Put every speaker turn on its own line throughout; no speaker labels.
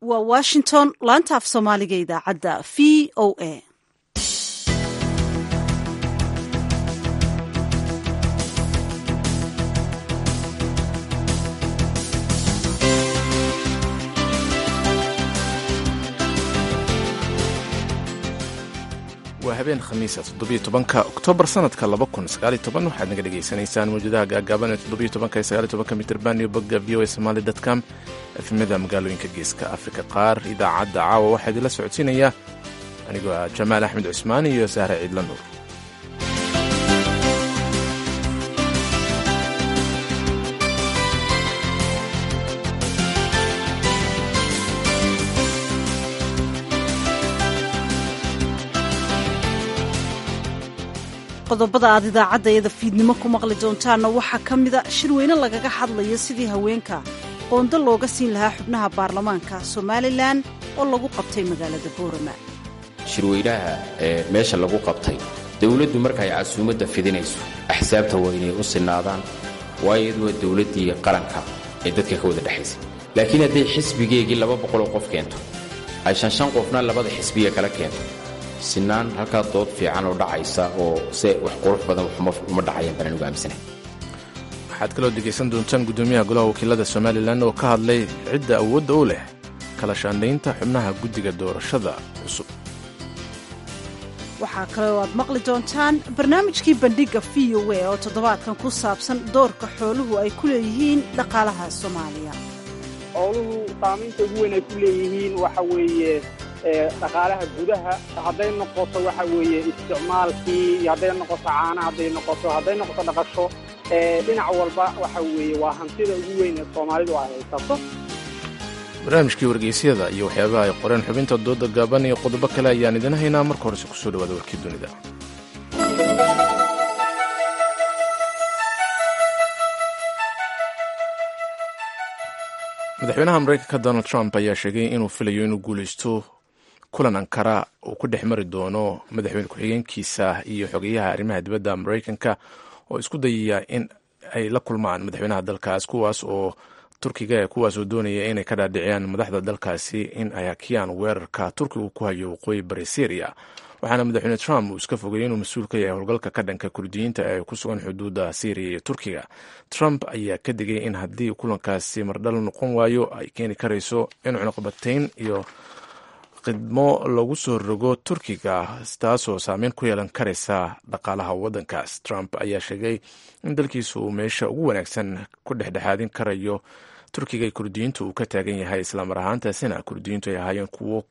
waa washington laanta af soomaaliga idaacadda v o a
waa habeen khamiisa toddobiyo tobanka oktoobar sanadka laba kun sagaaliyo toban waxaad naga dhegaysanaysaan mawjadaha gaagaaban ee toddobiyo tobanka iyo sagaaliyo tobanka mitirban iyo bogga v o a somali dotcom efemada magaalooyinka geeska afrika qaar idaacadda caawa waxaa idinla socodsiinaya anigoo ah jamaal axmed cusmaan iyo sahre ciidla nuur
qodobada aad idaacadda iyada fiidnimo ku maqli doontaanna waxaa ka mida shirweyne lagaga hadlayo sidii haweenka qoondo looga siin lahaa xubnaha baarlamaanka somalilan oo lagu qabtay magaalada boorama
shirweynaha ee meesha lagu qabtay dowladdu marka ay casuumadda fidinayso axsaabta waa inay u sinaadaan waayo iyadu waa dowladdii qaranka ee dadka ka wada dhexaysa laakiin hadday xisbigeegii laba boqoloo qof keento ay shanshan qofna labada xisbiga kala keento sinaan halkaa dood fiican oo dhacaysa oo se wax qurux badan uma dhacayaan baan anugu aaminsanahay
waxaad kaloo dhegaysan doontaan guddoomiyaha golaha wakiilada somalilan oo ka hadlay cidda awoodda u leh kala shaandhaynta xubnaha guddiga doorashada cusub
waxaa kaloo aad maqli doontaan barnaamijkii bandhigga v o a oo toddobaadkan ku saabsan doorka xooluhu ay ku leeyihiin dhaqaalaha soomaaliya
xooluhu saamaynta ugu weyn ay ku leeyihiin waxa weeye dhaqaalaha gudaha hadday noqoto waxa weeye isticmaalkii iyo hadday noqoto caana hadday noqoto hadday noqoto dhaqasho dhinac walba waxa weeye waa hantida ugu weyn ee soomaalidu ay haysato
barnaamijkii wargeysyada iyo waxyaabaha ay qoreen xubinta dooda gaaban iyo qodobo kale ayaan idin haynaa marka horese kusoo dhawaada warkii dunida madaxweynaha mareykanka donald trump ayaa sheegay inuu filayo inuu guulaysto kulan ankara uu ku dhex mari doono madaxweyne ku-xigeenkiisa iyo xogeyaha arrimaha dibadda mareykanka oo isku dayaya in ay la kulmaan madaxweynaha dalkaas kuwaas oo turkiga kuwaas oo doonaya inay ka dhaadhiciyaan madaxda dalkaasi in ay hakiyaan weerarka turkigu ku hayo waqooyi bari syriya waxaana madaxweyne trump uu iska fogayay inuu mas-uul ka yahay howlgalka ka dhanka kurdiyiinta ee ku sugan xuduudda syriya iyo turkiga trump ayaa ka digay in haddii kulankaasi mardhal noqon waayo ay keeni karayso in cunuqbatayn iyo khidmo lagu soo rogo turkiga taasoo saameyn ku yeelan karaysa dhaqaalaha waddankaas trump ayaa sheegay in dalkiisu uu meesha ugu wanaagsan ku dhexdhexaadin karayo turkiga ee kurdiyiintu uu ka taagan yahay islamar ahaantaasina kurdiyiintu ay ahaayeen kuwo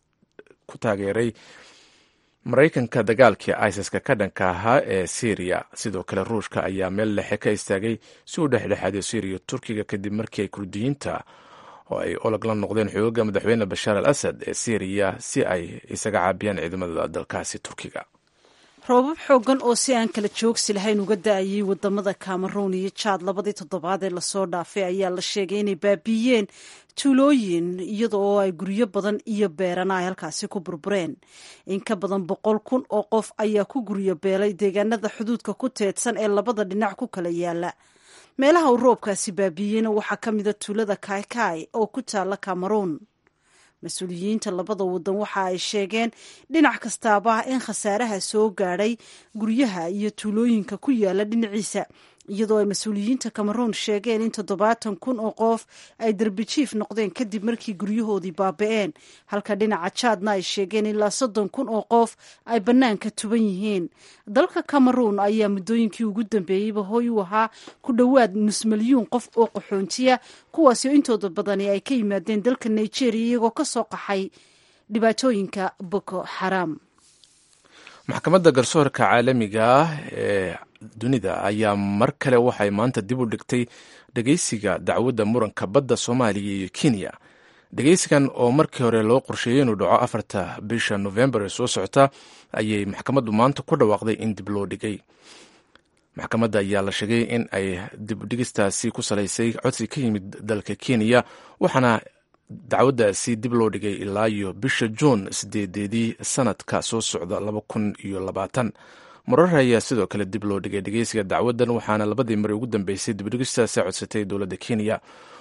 ku taageeray maraykanka dagaalkii isis-ka ka dhanka ahaa ee syriya sidoo kale ruushka ayaa meel lexe ka istaagay si uu dhexdhexaadiyo syriya turkiga kadib markii ay kurdiyiinta oo ay olog la noqdeen xooga madaxweyne bashaar al asad ee syriya si ay isaga caabiyaan ciidamada dalkaasi turkiga
roobab xooggan oo si aan kala joogsi lahayn uga da-ayay wadamada cameroon iyo jaad labadii toddobaad ee lasoo dhaafay ayaa la sheegay inay baabiiyeen tuulooyin iyada oo ay guryo badan iyo beerana ay halkaasi ku burbureen in ka badan boqol kun oo qof ayaa ku guryo beelay deegaanada xuduudka ku teedsan ee labada dhinac ku kala yaala meelaha uu roobkaasi baabiiyeyna waxaa ka mida tuulada kaikai oo ku taala cameroon mas-uuliyiinta labada wadan waxa ay sheegeen dhinac kastaaba in khasaaraha soo gaadhay guryaha iyo tuulooyinka ku yaala dhinaciisa iyadoo ay mas-uuliyiinta cameroon sheegeen in toddobaatan kun oo qof ay darbijiif noqdeen kadib markii guryahoodii baaba-een halka dhinaca jaadna ay sheegeen ilaa soddon kun oo qof ay bannaanka tuban yihiin dalka cameroon ayaa muddooyinkii ugu dambeeyeyba hoy u ahaa ku dhowaad nus milyuun qof oo qaxoontiya kuwaasoo intooda badani ay ka yimaadeen dalka nigeria iyagoo ka soo qaxay dhibaatooyinka boko xaram
maxkamadda garsoorka caalamiga ah ee dunida ayaa mar kale waxay maanta dib u dhigtay dhegeysiga dacwadda muranka badda soomaaliya iyo kenya dhegeysigan oo markii hore loo qorsheeyey inuu dhaco afarta bisha novembar ee soo socota ayay maxkamaddu maanta ku dhawaaqday in dib loo dhigay maxkamadda ayaa la sheegay in ay dibudhigistaasi ku salaysay codsi ka yimid dalka kenya waxaana dacwaddaasi dib loo dhigay ilaa iyo bisha juun sideedeedii sanadka soo socda laba kun iyo labaatan marar ayaa sidoo kale dib loo dhigay dhegeysiga dacwaddan waxaana labadii mari ugu dambeysay dibdhigistaasi codsatay dowladda kenya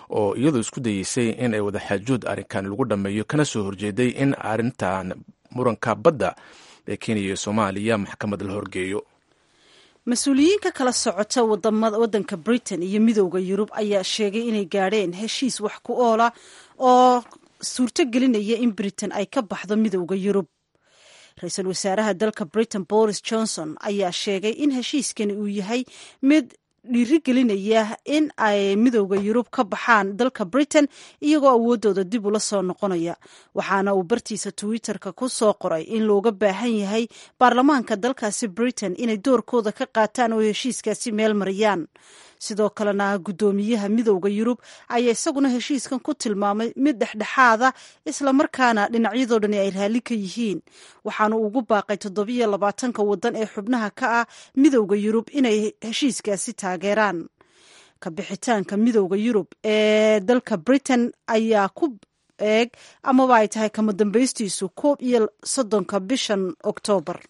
oo iyadoo isku dayeysay in ay wadaxaajood arrinkan lagu dhammeeyo kana soo horjeeday in arrintan muranka badda ee kenya iyo soomaaliya maxkamad la horgeeyo
mas-uuliyiin ka kala socota waddanka britain iyo midowda yurub ayaa sheegay inay gaadheen heshiis wax ku oola oo suurto gelinaya in britain ay ka baxdo midowda yurub ra-iisul wasaaraha dalka britain boris johnson ayaa sheegay in heshiiskani uu yahay mid dhiirigelinaya in ay midowda yurub ka baxaan dalka britain iyagoo awoodooda dib ula soo noqonaya waxaana uu bartiisa twitter-ka ku soo qoray in looga baahan yahay baarlamaanka dalkaasi britain inay doorkooda ka qaataan oo heshiiskaasi meel mariyaan sidoo kalena guddoomiyaha midowda yurub ayaa isaguna heshiiskan ku tilmaamay mid dhexdhexaada islamarkaana dhinacyadoo dhani ay raalli ka yihiin waxaanu ugu baaqay toddobiyo labaatanka waddan ee xubnaha ka ah midowda yurub inay heshiiskaasi taageeraan ka bixitaanka midowda yurub ee dalka britain ayaa ku eeg amaba ay tahay kama dambaystiisu koob iyo soddonka bishan oktoobar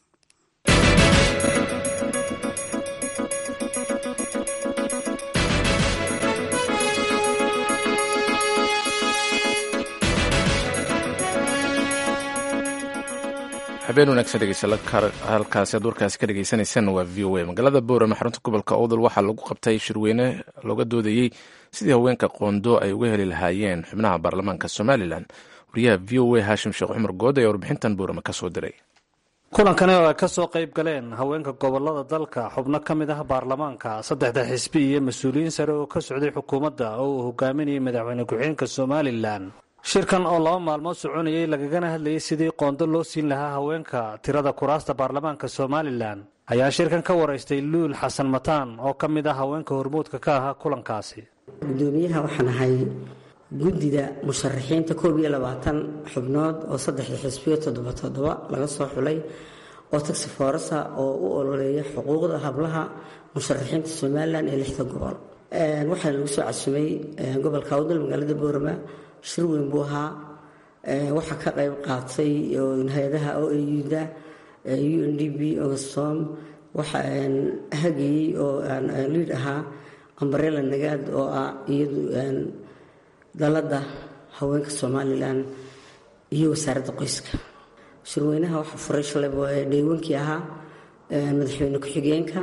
habeen wanaagsan dhegeystayaal halkaasi aad warkaasi ka dhegeysaneysaan waa v o a magaalada boorama xarunta gobolka owdal waxaa lagu qabtay shirweyne looga doodayey sidii haweenka qoondo ay uga heli lahaayeen xubnaha baarlamaanka somalilan wariyaha v o a haashim sheekh cumar good ayaa warbixintan boorama ka soo diray
kulankani oo ay ka soo qayb galeen haweenka gobolada dalka xubno ka mid ah baarlamaanka saddexda xisbi iyo mas-uuliyiin sare oo ka socday xukuumadda oo uu hogaaminayay madaxweyne ku-xigeenka somalilan shirkan oo laba maalmood soconayay lagagana hadlayay sidii qoondo loo siin lahaa haweenka tirada kuraasta baarlamaanka somalilan ayaa shirkan ka waraystay luul xasan mataan oo ka mid ah haweenka hormuudka ka ahaa kulankaasi
gudoomiyaha waxaan ahay guddida musharaxiinta koob iyo labaatan xubnood oo saddexda xisbiyo toddoba toddoba laga soo xulay oo taxi forasa oo u ololeeya xuquuqda hablaha musharaxiinta somalilan ee lixda gobol waxaa lagu soo casumay gobolka awdal magaalada boorama shir weyn buu ahaa waxaa ka qayb qaatay hay-adaha o auda u n d b ogastom waxa hagayey oo liid ahaa ambarela nagaad oo ah iyadu dalada haweenka somalilan iyo wasaaradda qoyska shirweynaha waxaa furay shalay dheywankii ahaa madaxweyne ku-xigeenka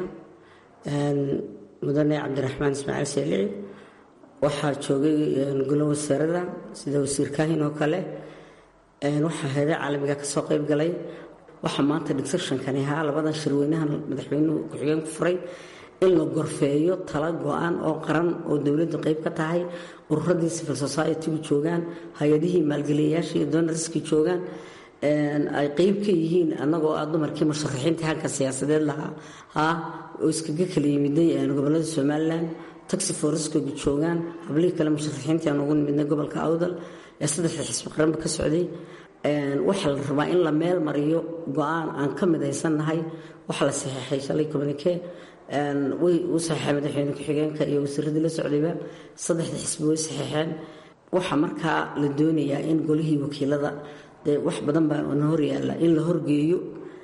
mudane cabdiraxmaan ismaaciil seelici waxaa joogay golo wasaarada sida wasiir kaahin oo kale waxaa hay-ada caalamiga kasoo qayb galay waxaa maanta digsashankani ahaa labadan shirweynahan madaxweynuhu ku-xigeenku furay in la gorfeeyo tala go-aan oo qaran oo dowladdu qayb ka tahay ururadii civil society-gu joogaan hay-adihii maalgeliyayaasha iyo donarski joogaan ay qeyb ka yihiin annagoo ah dumarkii musharaxiinta halka siyaasadeed lahaa ha oo iskaga kala yimiday gobolada somalilan taxi foreskogu joogaan hablihii kale musharaxiintii aan ugu nimidnay gobolka awdal ee saddexda xisbi qaranba ka socday waxaa la rabaa in la meel mariyo go-aan aan ka midaysannahay waxaa la saxeexay shalay communike way u saxeexay madaxweyne ku-xigeenka iyo wasiiradii la socdayba saddexda xisbi way saxeexeen waxaa markaa la doonayaa in golihii wakiilada dee wax badan baa na hor yaalla in la horgeeyo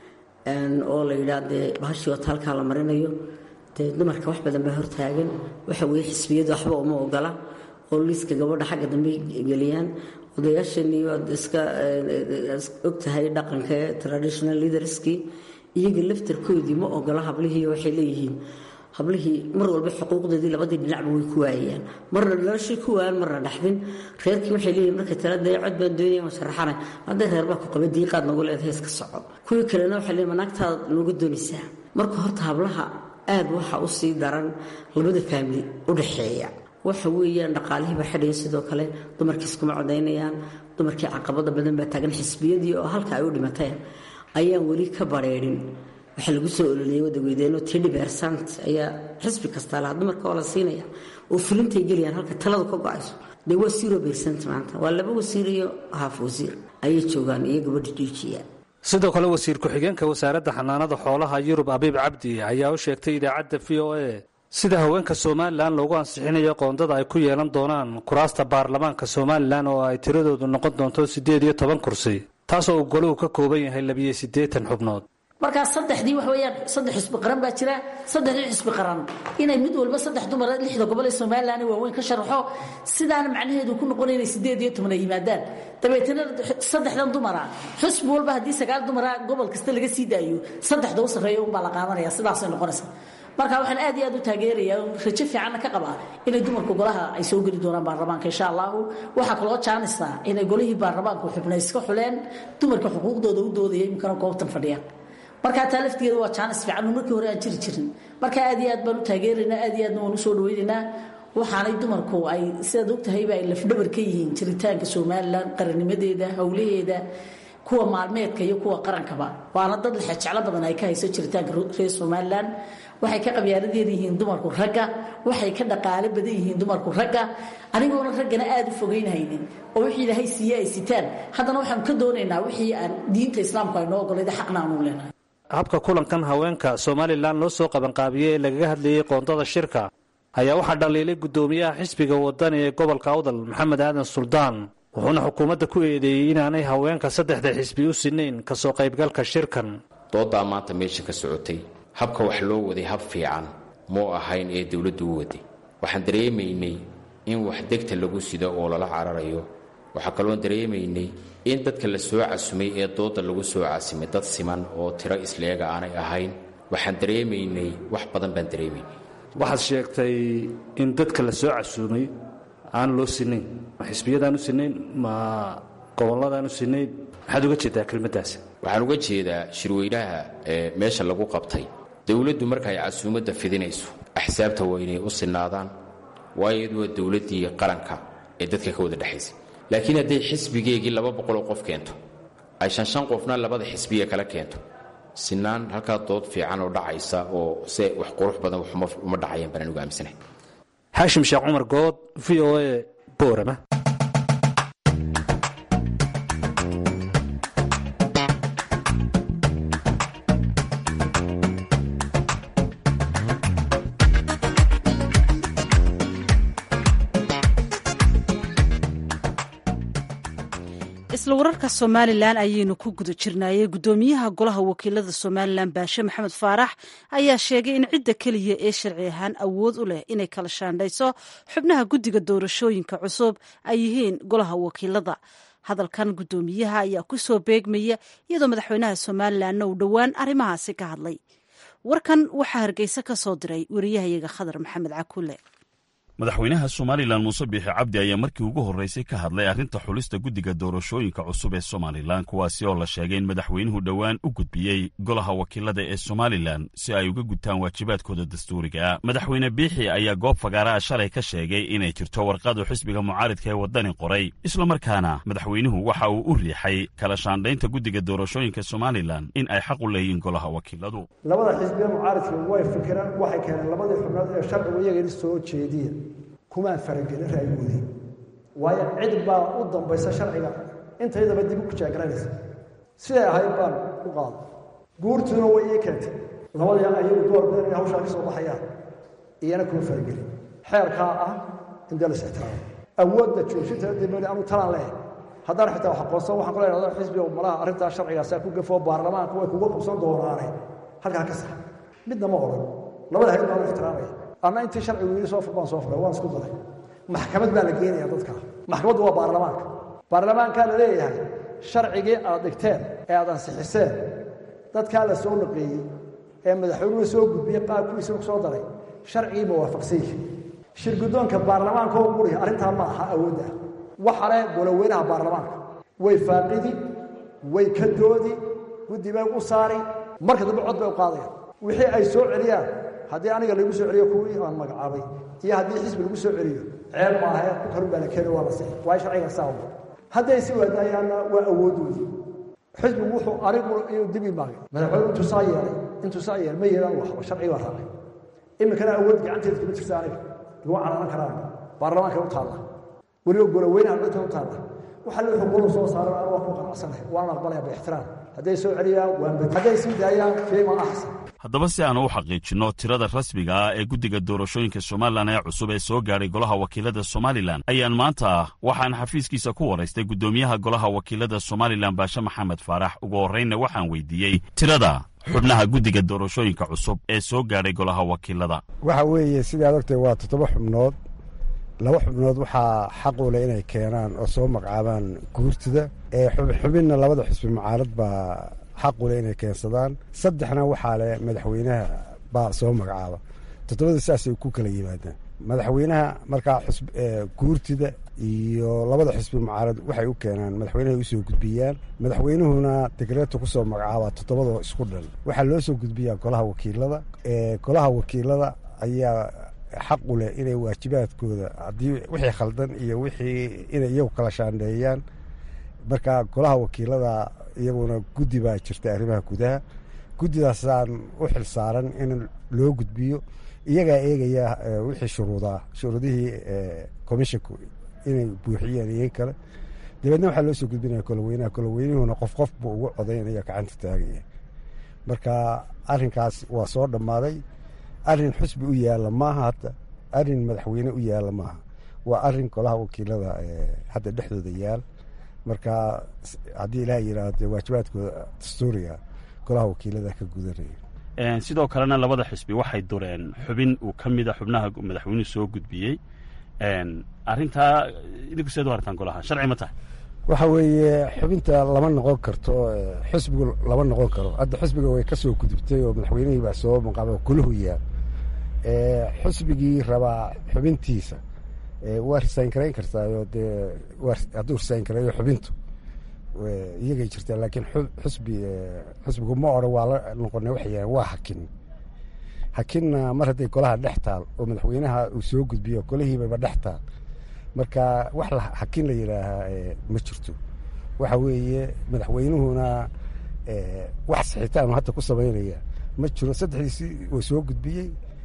oo la yidhaah dee bahashii wata halkaa la marinayo dee dumarka wax badan baa hortaagan waxa weeye xisbiyadu waxba uma ogola oo liiska gabadha xagga dambe geliyaan odayaashanii waad iska og tahay dhaqanka traditional leaderskii iyaga laftarkoodii ma ogola hablihii waxay leeyihiin hablihii mar walba xuquuqdoodii labadii dhinacba way ku waayayaan marna noloshii ku waayan marna dhaxdin reerkii waxay leeyihin markay tala dee cod baan doonaya ma sharaxanay hadday reer baa ku qaba diiqaad nagu leedahay iska soco kuwii kalena waxay leeyihin manaagtaad nooga doonaysaa marka horta hablaha aad waxa u sii daran labada faamili u dhaxeeya waxa weeyaan dhaqaalihiiba xidhaya sidoo kale dumarkii iskuma codaynayaan dumarkii caqabada badan baa taagan xisbiyadii oo halka ay u dhimateen ayaan weli ka bareerin waxaa lagu soo ololiyey wadaweydeeno tidhi beersant ayaa xisbi kastaa lahaa dumarka oo la siinaya oo fulintay gelayaan halka taladu ka go-ayso dee waa zero beersant maanta waa laba wasiir iyo haaf wasiir ayay joogaan iyo gabadha jiijiya
sidoo kale wasiir ku-xigeenka wasaaradda xanaanada xoolaha yurub abiib cabdi ayaa u sheegtay idaacadda v o a sida haweenka somalilan loogu ansixinayo qoondada ay ku yeelan doonaan kuraasta baarlamaanka somalilan oo ay tiradoodu noqon doonto siddeed iyo toban kursi taasoo uu goluhu ka kooban yahay labiyo siddeetan xubnood
markaa saddexdii wax weeyaan saddex xisbi qaran baa jira saddexdii xisbi qaran inay mid walba saddex dumara lixda gobol ee somalilan waaweyn ka sharaxo sidaana macnaheedu ku noqonaya inay sideed iyo toban ay yimaadaan dabeetana saddexdan dumara xisbi walba haddii sagaal dumara gobol kasta laga sii daayo saddexda u sarreeya unbaa la qaadanaya sidaasay noqonaysa marka waxaan aad iyo aad u taageerayaa rajo fiicanna ka qabaa inay dumarka golaha ay soo geli doonaan baarlamaanka insha allahu waxaa kaloo jaanaysa inay golihii baarlamaanku xubna iska xuleen dumarka xuquuqdooda u doodaya iminkana goobtan fadhiyaan markaa taa laftigeeda waa jaanis fiican markii hore aan jiri jirin marka aad iyo aad baan u taageeraynaa aad iyo aadna waan usoo dhaweynaynaa waxaanay dumarku ay sidaad ogtahayba ay lafdhabar ka yihiin jiritaanka somalilan qarannimadeeda howlaheeda kuwa maalmeedka iyo kuwa qarankaba waana dad lexejeclo badan ay ka hayso jiritaanka reer somalilan waxay ka qabyaaladeed yihiin dumarku ragga waxay ka dhaqaalo badan yihiin dumarku ragga anigoona raggana aad u fogeynhaynin oo wixii ilaahay siiye ay sitaan haddana waxaanu ka doonaynaa wixii aan diinta islaamku ay noo ogolayda xaqna aanu leenahay
habka kulankan haweenka somalilan loo soo qabanqaabiyey ee lagaga hadlayey qoondada shirka ayaa waxaa dhaliilay guddoomiyaha xisbiga wadani ee gobolka awdal maxamed aadan suldaan wuxuuna xukuumadda ku eedeeyey inaanay haweenka saddexda xisbi u sinayn kasoo qaybgalka shirkan
dooddaa maanta meesha ka socotay habka wax loo waday hab fiican muu ahayn ee dowladdu u waday waxaan dareemaynay in wax degta lagu sido oo lala cararayo waxaa kaloon dareemaynay in dadka la soo casumay ee doodda lagu soo casimay dad siman oo tiro isleega aanay ahayn waxaan dareemaynay wax badan baan dareemaynay
waxaad sheegtay in dadka la soo casuumay aan loo sinayn ma xisbiyadaan u sinayn ma gobolladaan u sinayn maxaad uga jeedaa kelmaddaas
waxaan uga jeedaa shirweynaha ee meesha lagu qabtay dowladdu markaay casuumadda fidinayso axsaabta waa inay u sinaadaan waayo iyadu waa dowladdii qaranka ee dadka ka wada dhexaysay laakiin hadday xisbigeegii laba boqoloo qof keento ay shan shan qofna labada xisbiya kala keento sinaan halkaa dood fiican oo dhacaysa oo se wax qurux badan waxuma uma dhacayaan baan anugu aaminsanahay
xaashim sheekh cumar good v o a boorama
isla wararka somalilan ayaynu ku guda jirnaayey guddoomiyaha golaha wakiilada somalilan baashe maxamed faarax ayaa sheegay in cidda keliya ee sharci ahaan awood u leh inay kala shaandhayso xubnaha guddiga doorashooyinka cusub ay yihiin golaha wakiilada hadalkan guddoomiyaha ayaa ku soo beegmaya iyadoo madaxweynaha somalilanna uu dhowaan arrimahaasi ka hadlay warkan waxaa hargeysa ka soo diray wariyahayaga khadar maxamed cakule
madaxweynaha somalilan muuse biixi cabdi ayaa markii ugu horraysay ka hadlay arrinta xulista guddiga doorashooyinka cusub ee somalilan kuwaasi oo la sheegay in madaxweynuhu dhowaan u gudbiyey golaha wakiilada ee somalilan si ay uga gudtaan waajibaadkooda dastuuriga madaxweyne biixi ayaa goob fagaaraha shalay ka sheegay inay jirto warqadu xisbiga mucaaridka ee waddani qoray islamarkaana madaxweynuhu waxa uu u riixay kala shaandhaynta guddiga doorashooyinka somalilan in ay xaq u leeyihiin golaha wakiiladu
labada xisbiga mucaaridka way fikireen waxay keeneen labadii xubnood ee sharcigu iyagani soo jeediya kumaan faragelin ra'yigoodii waayo cid baa u dambaysa sharciga intaydaba dib u kujaagaranaysa siday ahayd baan u qaaday guurtuuna way ii keentay labadii ayagu door badan inay hawshaa ka soo baxayaan iyana kuma faragelin xeerkaa ah in dee las ixtiraamo awoodda joojinta dibali anu talaan leehay haddaan xitaa wax aqoonsan waxaan kula idhahda xisbiga malaha arrintaa sharcigaasaa ku gafoo baarlamaanka way kuga qabsan doonaane halkaa ka sax midna ma odhan labada hayad baan u ixtiraamaya anna intii sharcigu yidhi soo fur baan soo furay waan isku daray maxkamad baa la geenaya dadka maxkamaddu waa baarlamaanka baarlamaankaa la leeyahay sharcigii aad dhigteen ee aad ansixiseen dadkaa la soo naqeeyey ee madaxweynuhu soo gudbiyey qaabkiisa ku soo daray sharcigii ma waafaqsan yihi shirguddoonka baarlamaanka oo quriya arrintaa ma aha awoodda ah waxa leh goloweynaha baarlamaanka way faaqidi way ka doodi guddi bay u saari marka dambe cod bay u qaadayaan wixii ay soo celiyaan haddii aniga lagu soo celiyo kuwii aan magacaabay iyo haddii xisbi lagu soo celiyo ceeb maahae ku karun baa la keeni waa la sixi waayo sharciga saa hadday si waadaayaanna waa awoodoodii xisbigu wuxuu anigu inuu dib imaagay madaxweyne intuu saa yeelay intuu saa yeelay ma yeelaan waxba sharciga waa raacay iminkana awood gacanteeda kuma jirta aniga lagu calalan karaan baarlamaanka u taalla weliba goloweynaha dhinta u taalla waxa la xuquuqdu soo saaran aan waa ku qanacsanahay waan aqbalaya biixtiraam hadday soo celiyaan waan bad hadday sii daayaan fiima axsan
haddaba si aanu u xaqiijinno tirada rasmiga ah ee guddiga doorashooyinka somalilan ee cusub ee soo gaadhay golaha wakiilada somalilan ayaan maanta waxaan xafiiskiisa ku waraystay guddoomiyaha golaha wakiilada somalilan baashe maxamed faarax ugu horraynna waxaan weydiiyey tirada xubnaha guddiga doorashooyinka cusub ee soo gaadhay golaha wakiilada
waxa weeye sidaad ogtay waa toddoba xubnood laba xubnood waxaa xaq u leh inay keenaan oo soo magacaabaan guurtida xubinna labada xusbi mucaarad baa xaq u leh inay keensadaan saddexna waxaa leh madaxweynaha baa soo magacaaba toddobada saasay ku kala yimaadaan madaxweynaha markaa guurtida iyo labada xusbi mucaarad waxay u keenaan madaxweynahay usoo gudbiyaan madaxweynuhuna degreeto kusoo magacaabaa toddobadoo isku dhan waxaa loo soo gudbiyaa golaha wakiilada golaha wakiilada ayaa xaq u leh inay waajibaadkooda haddii wixii khaldan iyo wixii inay iyagu kala shaandheeyaan marka golaha wakiilada iyaguna guddi baa jirta arrimaha gudaha guddidaasaan u xil saaran in loo gudbiyo iyagaa eegaya wixii shuruudaa shuruudihii commisshinku inay buuxiyeen iyo kale dabeedna waxaa loo soo gudbinaya koloweynaha koloweynuhuna qof qof buu ugu codaynaya gacanta taagaya marka arrinkaas waa soo dhammaaday arrin xusbi u yaalla maaha hadda arrin madaxweyne u yaalla maaha waa arrin golaha wakiilada hadda dhexdooda yaal marka haddii ilaah yidhaahdo waajibaadkooda dastuuriga golaha wakiilada ka gudanaya
sidoo kalena labada xisbi waxay dureen xubin uu ka mida xubnaha madaxweynuhu soo gudbiyey arrintaa idinku seed u aragtaan golaha sharci ma tahay
waxa weeye xubinta lama noqon karto xusbigu lama noqon karo hadda xusbiga way ka soo gudubtay oo madaxweynihii baa soo maqaaba kulahu yaal xusbigii rabaa xubintiisa waa risayn garayn kartaayo dee hadduu risayn gareeyo xubintu iyagay jirtaa laakiin xusbi xusbigu ma odhan waa la noqonay waxay yahan waa hakin hakinna mar hadday golaha dhex taal oo madaxweynaha uu soo gudbiyo golihiibaba dhex taal marka wax hakin la yidhaahaa ma jirto waxa weeye madaxweynuhuna wax sixitaanu hadda ku samaynaya ma jiro saddexdiisii uu soo gudbiyey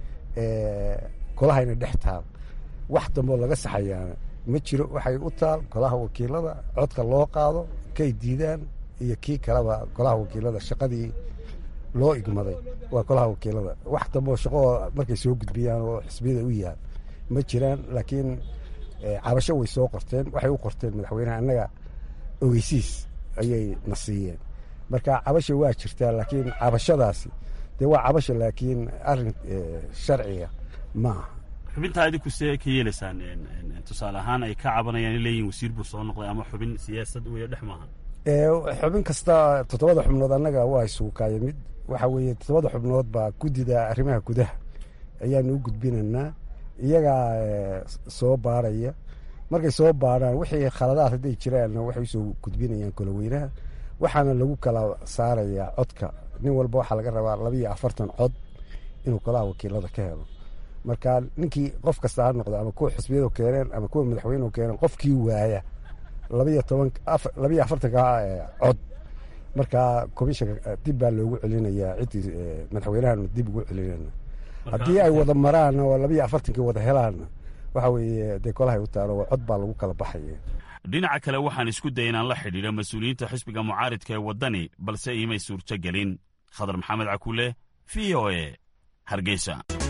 golahayna dhex taal wax damboo laga saxayaana ma jiro waxay u taal golaha wakiilada codka loo qaado kay diidaan iyo kii kaleba golaha wakiilada shaqadii loo igmaday waa golaha wakiilada wax damboo shaqoo markay soo gudbiyaan oo xisbiyada u yaal ma jiraan laakiin cabasho way soo qorteen waxay u qorteen madaxweyneha annaga ogeysiis ayay na siiyeen marka cabasha waa jirtaa laakiin cabashadaasi dee waa cabasha laakiin arrin sharciga ma aha
xubintaa idinku see ka yeelaysaan tusaale ahaan ay ka cabanayaan in leeyihin wasiir buu soo noqday ama xubin siyaasad weyo dhex maaha
xubin kasta toddobada xubnood annaga waa isugu kaaya mid waxa weeye toddobada xubnood baa guddida arrimaha gudaha ayaanu u gudbinaynaa iyagaa soo baaraya markay soo baarhaan wixii khaladaad hadday jiraanna waxay usoo gudbinayaan goloweynaha waxaana lagu kala saarayaa codka nin walba waxaa laga rabaa labiiyo afartan cod inuu golaha wakiilada ka helo marka ninkii qof kasta ha noqdo ama kuwa xusbiyadu keeneen ama kuwa madaxweynuhu keeneen qofkii waaya labiyo toban labiyo afartanka cod marka commishanka dib baa loogu celinayaa ciddii madaxweynahanu dib ugu celinayna haddii ay wada maraan oo labiyo afartankii wada helaanna waxa weeye dee golahay u taalo cod baa lagu kala baxaya
dhinaca kale waxaan isku daya inaan la xidhiidho mas-uuliyiinta xisbiga mucaaridka ee waddani balse iimay suurto gelin khadar maxamed cakuule v o e hargeysa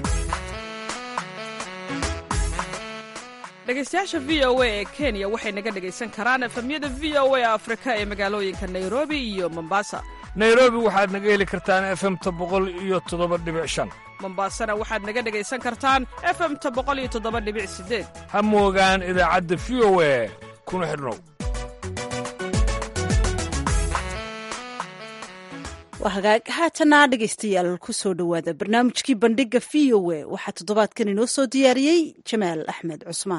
dhegaystayaasha v o a ee kenya waxay naga dhegaysan karaan efemyada v o a afrika ee magaalooyinka nairobi iyo mombasa
nairobi waxaad naga heli kartaan efemta boqol iyo toddoba dhibic shan
mombasana waxaad naga dhegaysan kartaan efemta boqol iyo toddoba dhibic sideed
ha moogaan idaacadda v o a kuna xidhnow
waa hagaag haatana dhegaystayaal ku soo dhowaada barnaamijkii bandhigga v o a waxaa toddobaadkan inoo soo diyaariyey jamaal axmed cusmaan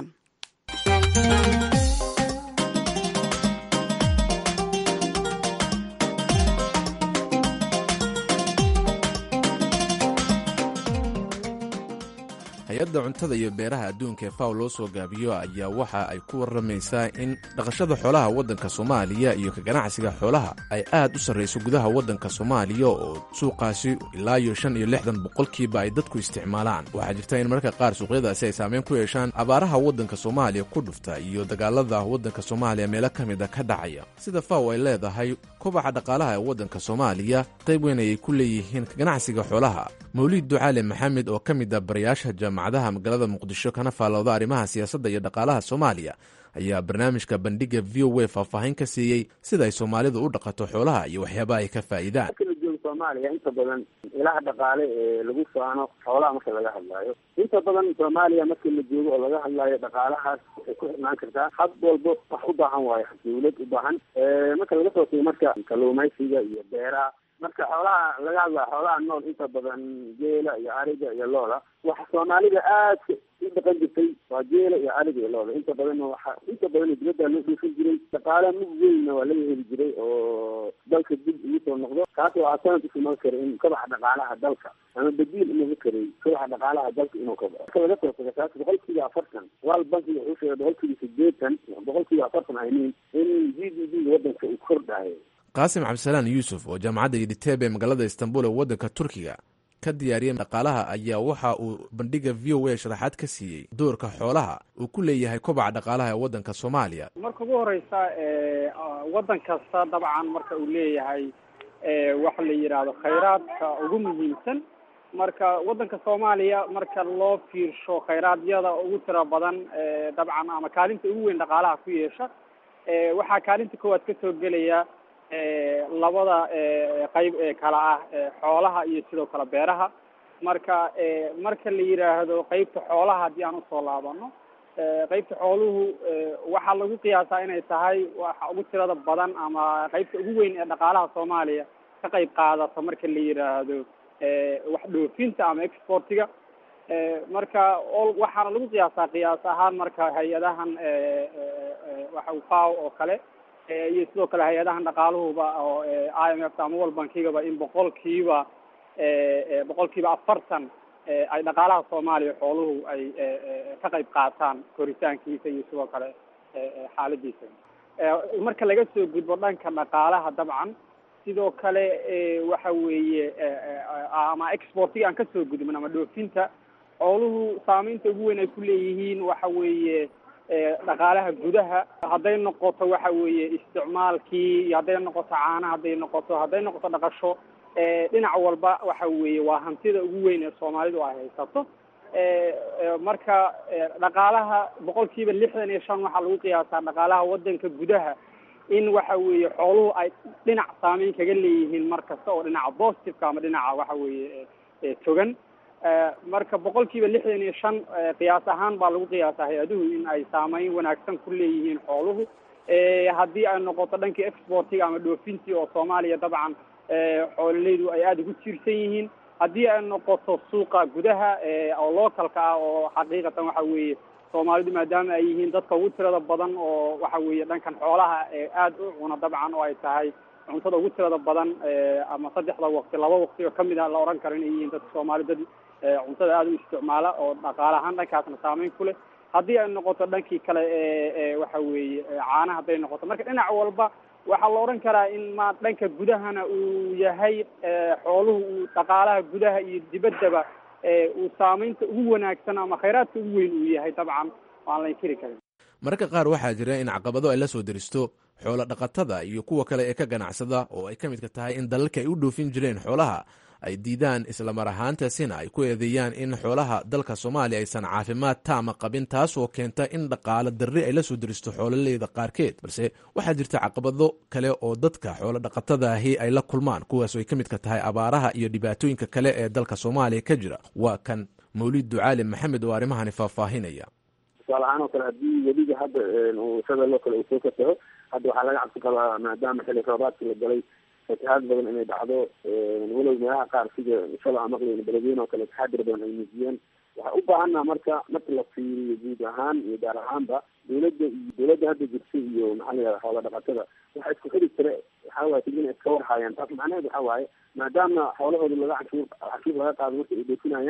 hay-adda cuntada iyo beeraha adduunka ee faw loo soo gaabiyo ayaa waxa ay ku warramaysaa in dhaqashada xoolaha waddanka soomaaliya iyo ka ganacsiga xoolaha ay aad u sarrayso gudaha waddanka soomaaliya oo suuqaasi ilaa iyo shan iyo lixdan boqolkiiba ay dadku isticmaalaan waxaa jirta in mararka qaar suuqyadaasi ay saameyn ku yeeshaan abaaraha waddanka soomaaliya ku dhufta iyo dagaalada waddanka soomaaliya meelo ka mida ka dhacaya sida faw ay leedahay kobaca dhaqaalaha ee waddanka soomaaliya qayb weyn ayay ku leeyihiin ka ganacsiga xoolaha mawliid ducaale maxamed oo ka mid a barayaasha jaamacadaha magaalada muqdisho kana faallooda arrimaha siyaasadda iyo dhaqaalaha soomaaliya ayaa barnaamijka bandhiga v o a faahfaahin ka siiyey sida ay soomaalidu u dhaqato xoolaha iyo waxyaabaha ay ka faa'iidaan
marka la joogo soomaaliya inta badan ilaha dhaqaale ee lagu faano xoolaha marka laga hadlaayo inta badan soomaaliya marka la joogo oo laga hadlaayo dhaqaalahaas waxay ku xirnaan kartaa had walba wax u baahan waayo dawlad u baahan marka laga soo tago marka kalluumaysiga iyo beeraha marka xoolaha laga hadlaayo xoolaha nool inta badan geela iyo ariga iyo looda waxa soomaalida aadka u dhaqan jirtay waa geela iyo ariga iyo looda inta badanna waxa inta badan dibadda loo dhuufin jiray dhaqaale mug weynna waa laga heli jiray oo dalka dib ugu soo noqdo taas waxaa sanad usuman kara in kabaxa dhaqaalaha dalka ama badiil inuu ka karay kabaxa dhaqaalaha dalka inuu kabaxo marka laga soo tago taas boqolkiiba afartan wal bankiga wuxuu sheegay boqolkiiba sideetan boqolkiiba afartan aynin in g d p waddanka uu kordhayo
qaasim cabdisalaan yuusuf oo jaamacadda yidhiteeb ee magaalada istanbul ee waddanka turkiga ka diyaariyay dhaqaalaha ayaa waxa uu bandhiga v o a sharaxaad ka siiyey doorka xoolaha uu ku leeyahay kobaca dhaqaalaha ee waddanka soomaaliya
marka ugu horeysa waddan kasta dabcan marka uu leeyahay waxa la yidhaahdo khayraadka ugu muhiimsan marka waddanka soomaaliya marka loo fiirsho khayraadiyada ugu tira badan dabcan ama kaalinta ugu weyn dhaqaalaha ku yeesha waxaa kaalinta koowaad ka soo gelaya labada qayb ee kala ah xoolaha iyo sidoo kale beeraha marka marka la yidhaahdo qeybta xoolaha haddii aan usoo laabano qeybta xooluhu waxaa lagu qiyaasaa inay tahay waxa ugu tirada badan ama qeybta ugu weyn ee dhaqaalaha soomaaliya ka qayb qaadata marka la yidhaahdo wax dhoofinta ama exportiga marka waxaana lagu qiyaasaa qiyaas ahaan marka hay-adahan waxa faw oo kale iyo sidoo kale hay-adahan dhaqaaluhuba oo i m f ta ama world bankigaba in boqolkiiba boqolkiiba afartan ay dhaqaalaha soomaaliya xooluhu ay ka qayb qaataan koritaankiisa iyo sidoo kale xaaladiisa marka laga soo gudbo dhanka dhaqaalaha dabcan sidoo kale waxa weeye ama exportiga aan kasoo gudbin ama dhoofinta xooluhu saameynta ugu weyn ay ku leeyihiin waxa weeye dhaqaalaha gudaha hadday noqoto waxa weeye isticmaalkii hadday noqoto caana hadday noqoto hadday noqoto dhaqasho dhinac walba waxa weeye waa hantida ugu weyn ee soomaalidu ay haysato marka dhaqaalaha boqol kiiba lixdan iyo shan waxaa lagu qiyaasaa dhaqaalaha waddanka gudaha in waxa weeye xooluhu ay dhinac saameyn kaga leeyihiin mar kasta oo dhinaca positiveka ama dhinaca waxa weeye togan marka boqol kiiba lixdan iyo shan qiyaas ahaan baa lagu qiyaasaa hay-aduhu in ay saameyn wanaagsan ku leeyihiin xooluhu haddii ay noqoto dhankii exportiga ama dhoofintii oo soomaaliya dabcan xoololeydu ay aada ugu tiirsan yihiin haddii ay noqoto suuqa gudaha oo localka ah oo xaqiiqatan waxa weeye soomaalidu maadaama ay yihiin dadka ugu tirada badan oo waxa weeye dhankan xoolaha aada u cuna dabcan oo ay tahay cuntada ugu tirada badan ama saddexda waqti laba waqti oo kamid ah la oran karo inay yihiin dadka soomaali dad cuntada aada u isticmaala oo dhaqaale ahaan dhankaasna saameyn ku leh haddii ay noqoto dhankii kale waxa weeye caana hadday noqoto marka dhinac walba waxaa la odhan karaa in ma dhanka gudahana uu yahay xooluhu uu dhaqaalaha gudaha iyo dibaddaba uu saameynta ugu wanaagsan ama khayraadka ugu weyn uu yahay dabcan waan la inkiri karin
mararka qaar waxaa jira in caqabado ay la soo deristo xoolo dhaqatada iyo kuwa kale ee ka ganacsada oo ay ka midka tahay in dalalka ay u dhoofin jireen xoolaha ay diidaan islamar ahaantaasina ay ku eedeeyaan in xoolaha dalka soomaaliya aysan caafimaad taama qabin taasoo keenta in dhaqaalo darri ay la soo deristo xoololeyda qaarkeed balse waxaa jirta caqabado kale oo dadka xoolo dhaqatadaahi ay la kulmaan kuwaasoo ay ka midka tahay abaaraha iyo dhibaatooyinka kale ee dalka soomaaliya ka jira waa kan mawlid ducaali maxamed oo arrimahani faahfaahinaya
tusaale ahaan oo kale haddii weliga hadda shabeelloo kale uu soo kasaho hadda waxaa laga cabsi qabaa maadaama xilli roobaadka la galay fatahaad badan inay dhacdo walow meelaha qaar sida shala aan maqlayn beledweyne oo kale taxadir badan ay muujiyeen waxaa u baahanaa marka marka la fiiriyo guud ahaan iyo gaar ahaanba dawladda iyo dawladda hadda jirta iyo maxaa la yihahda xoola dhaqatada waxa isku xiri jira waxaa waye tig inay iska warhaayaan taas macnaheed waxa waaye maadaama xoolahooda laga canshuur canshuur laga qaado marka ay dhoofinayaan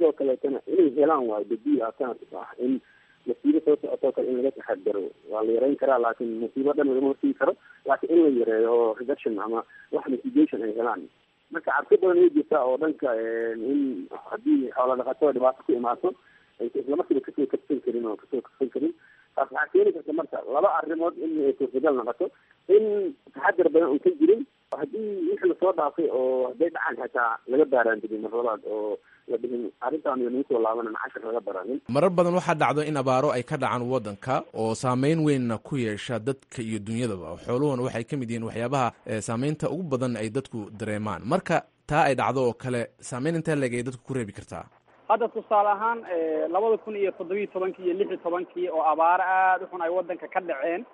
sidoo kaleetana inay helaan waayo dabiic alternative ah in masiibo soo socotoo kale in laga taxadaro waa la yareyn karaa laakiin masiibo dhan lagama hortegi karo laakiin in la yareeyo oo reduction ama wax mitigation ay helaan marka cabsi badan way jirtaa oo dhanka in haddii xoola dhaqatada dhibaato ku imaato aysa islamarkiiba kasoo kabsan karin oo kasoo kabsan karin taas waxaa keeni karta marka laba arrimood in ay suurtagal noqoto in taxadar badan un ka jirin haddii wixii lasoo dhaafay oo hadday dhacaan xitaa laga baaraandigin marlabaad oo la dhihin arrintaan iyo nagu soo laabanan cashar laga baranin
marar badan waxaa dhacdo in abaaro ay ka dhacaan waddanka oo saameyn weynna ku yeesha dadka iyo dunyadaba xooluhuna waxay ka mid yihiin waxyaabaha saameynta ugu badan ay dadku dareemaan marka taa ay dhacdo oo kale saameyn intee leeg ay dadku ku reebi kartaa
hadda tusaale ahaan labada kun iyo toddobiyi tobankii iyo lix iyo tobankii oo abaaro aada u xun ay waddanka ka dhaceen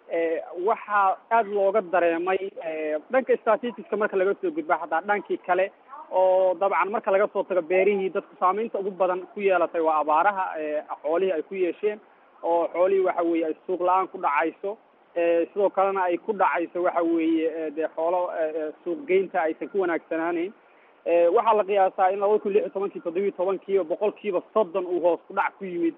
waxaa aada looga dareemay dhanka statisticska marka laga soo gudba hataa dhankii kale oo dabcan marka laga soo tago beerihii dadku saameynta ugu badan ku yeelatay waa abaaraha xoolihii ay ku yeesheen oo xoolihii waxa weeye ay suuq la-aan ku dhacayso sidoo kalena ay ku dhacayso waxa weeye dee xoolo suuq geynta aysan ku wanaagsanaaneyn waxaa la qiyaasaa in labada kun lix iyo tobankii toddobiyi tobankii boqol kiiba soddon uu hoos ku dhac ku yimid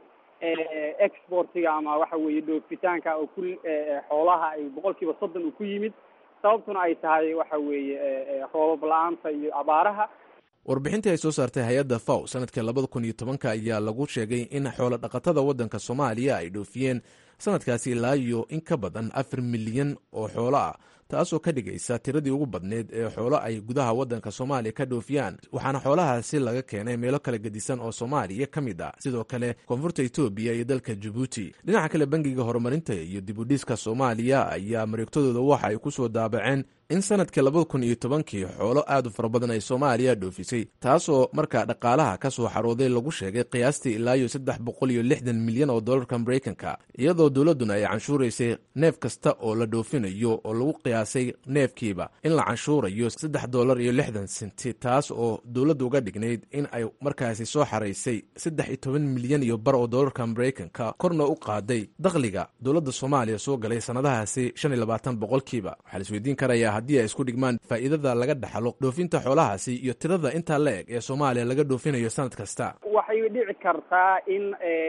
exportiga ama waxa weeye dhoofitaanka oo ku xoolaha ay boqol kiiba soddon uu ku yimid sababtuna ay tahay waxa weeye roobab la-aanta iyo abaaraha
warbixintii ay soo saartay hay-adda faw sanadkii labada kun iyo tobanka ayaa lagu sheegay in xoolo dhaqatada waddanka soomaaliya ay dhoofiyeen sanadkaasi ilaa iyo in ka badan afar milyan oo xoolo ah taasoo ka dhigaysa tiradii ugu badneyd ee xoolo ay gudaha waddanka soomaaliya ka dhoofiyaan waxaana xoolahaasi laga keenay meelo kala gedisan oo soomaaliya ka mid ah sidoo kale koonfurta etoobiya iyo dalka jabuuti dhinaca kale bangiga horumarinta iyo dibudhiska soomaaliya ayaa mareegtadooda waxa ay ku soo daabaceen in sanadkii labada kun iyo tobankii xoolo aad u fara badan ay soomaaliya dhoofisay taasoo markaa dhaqaalaha ka soo xarooday lagu sheegay qiyaastii ilaa iyo saddex boqol iyo lixdan milyan oo dollarka maraykanka iyadoo dowladduna ay canshuuraysay neef kasta oo la dhoofinayo oo lagu qiyaasay neefkiiba in la canshuurayo saddex dollar iyo lixdan senti taas oo dowladda uga dhignayd in ay markaasi soo xaraysay saddex iyo toban milyan iyo bar oo dollarka maraykanka korna u qaaday dakhliga dowladda soomaaliya soo galay sannadahaasi shan iyo labaatan boqolkiiba waxaa la isweydiin karayaa haddii ay isku dhigmaan faa'iidada laga dhaxlo dhoofinta xoolahaasi iyo tirada intaa la eg ee soomaaliya laga dhoofinayo sanad kasta
waxay dhici kartaa in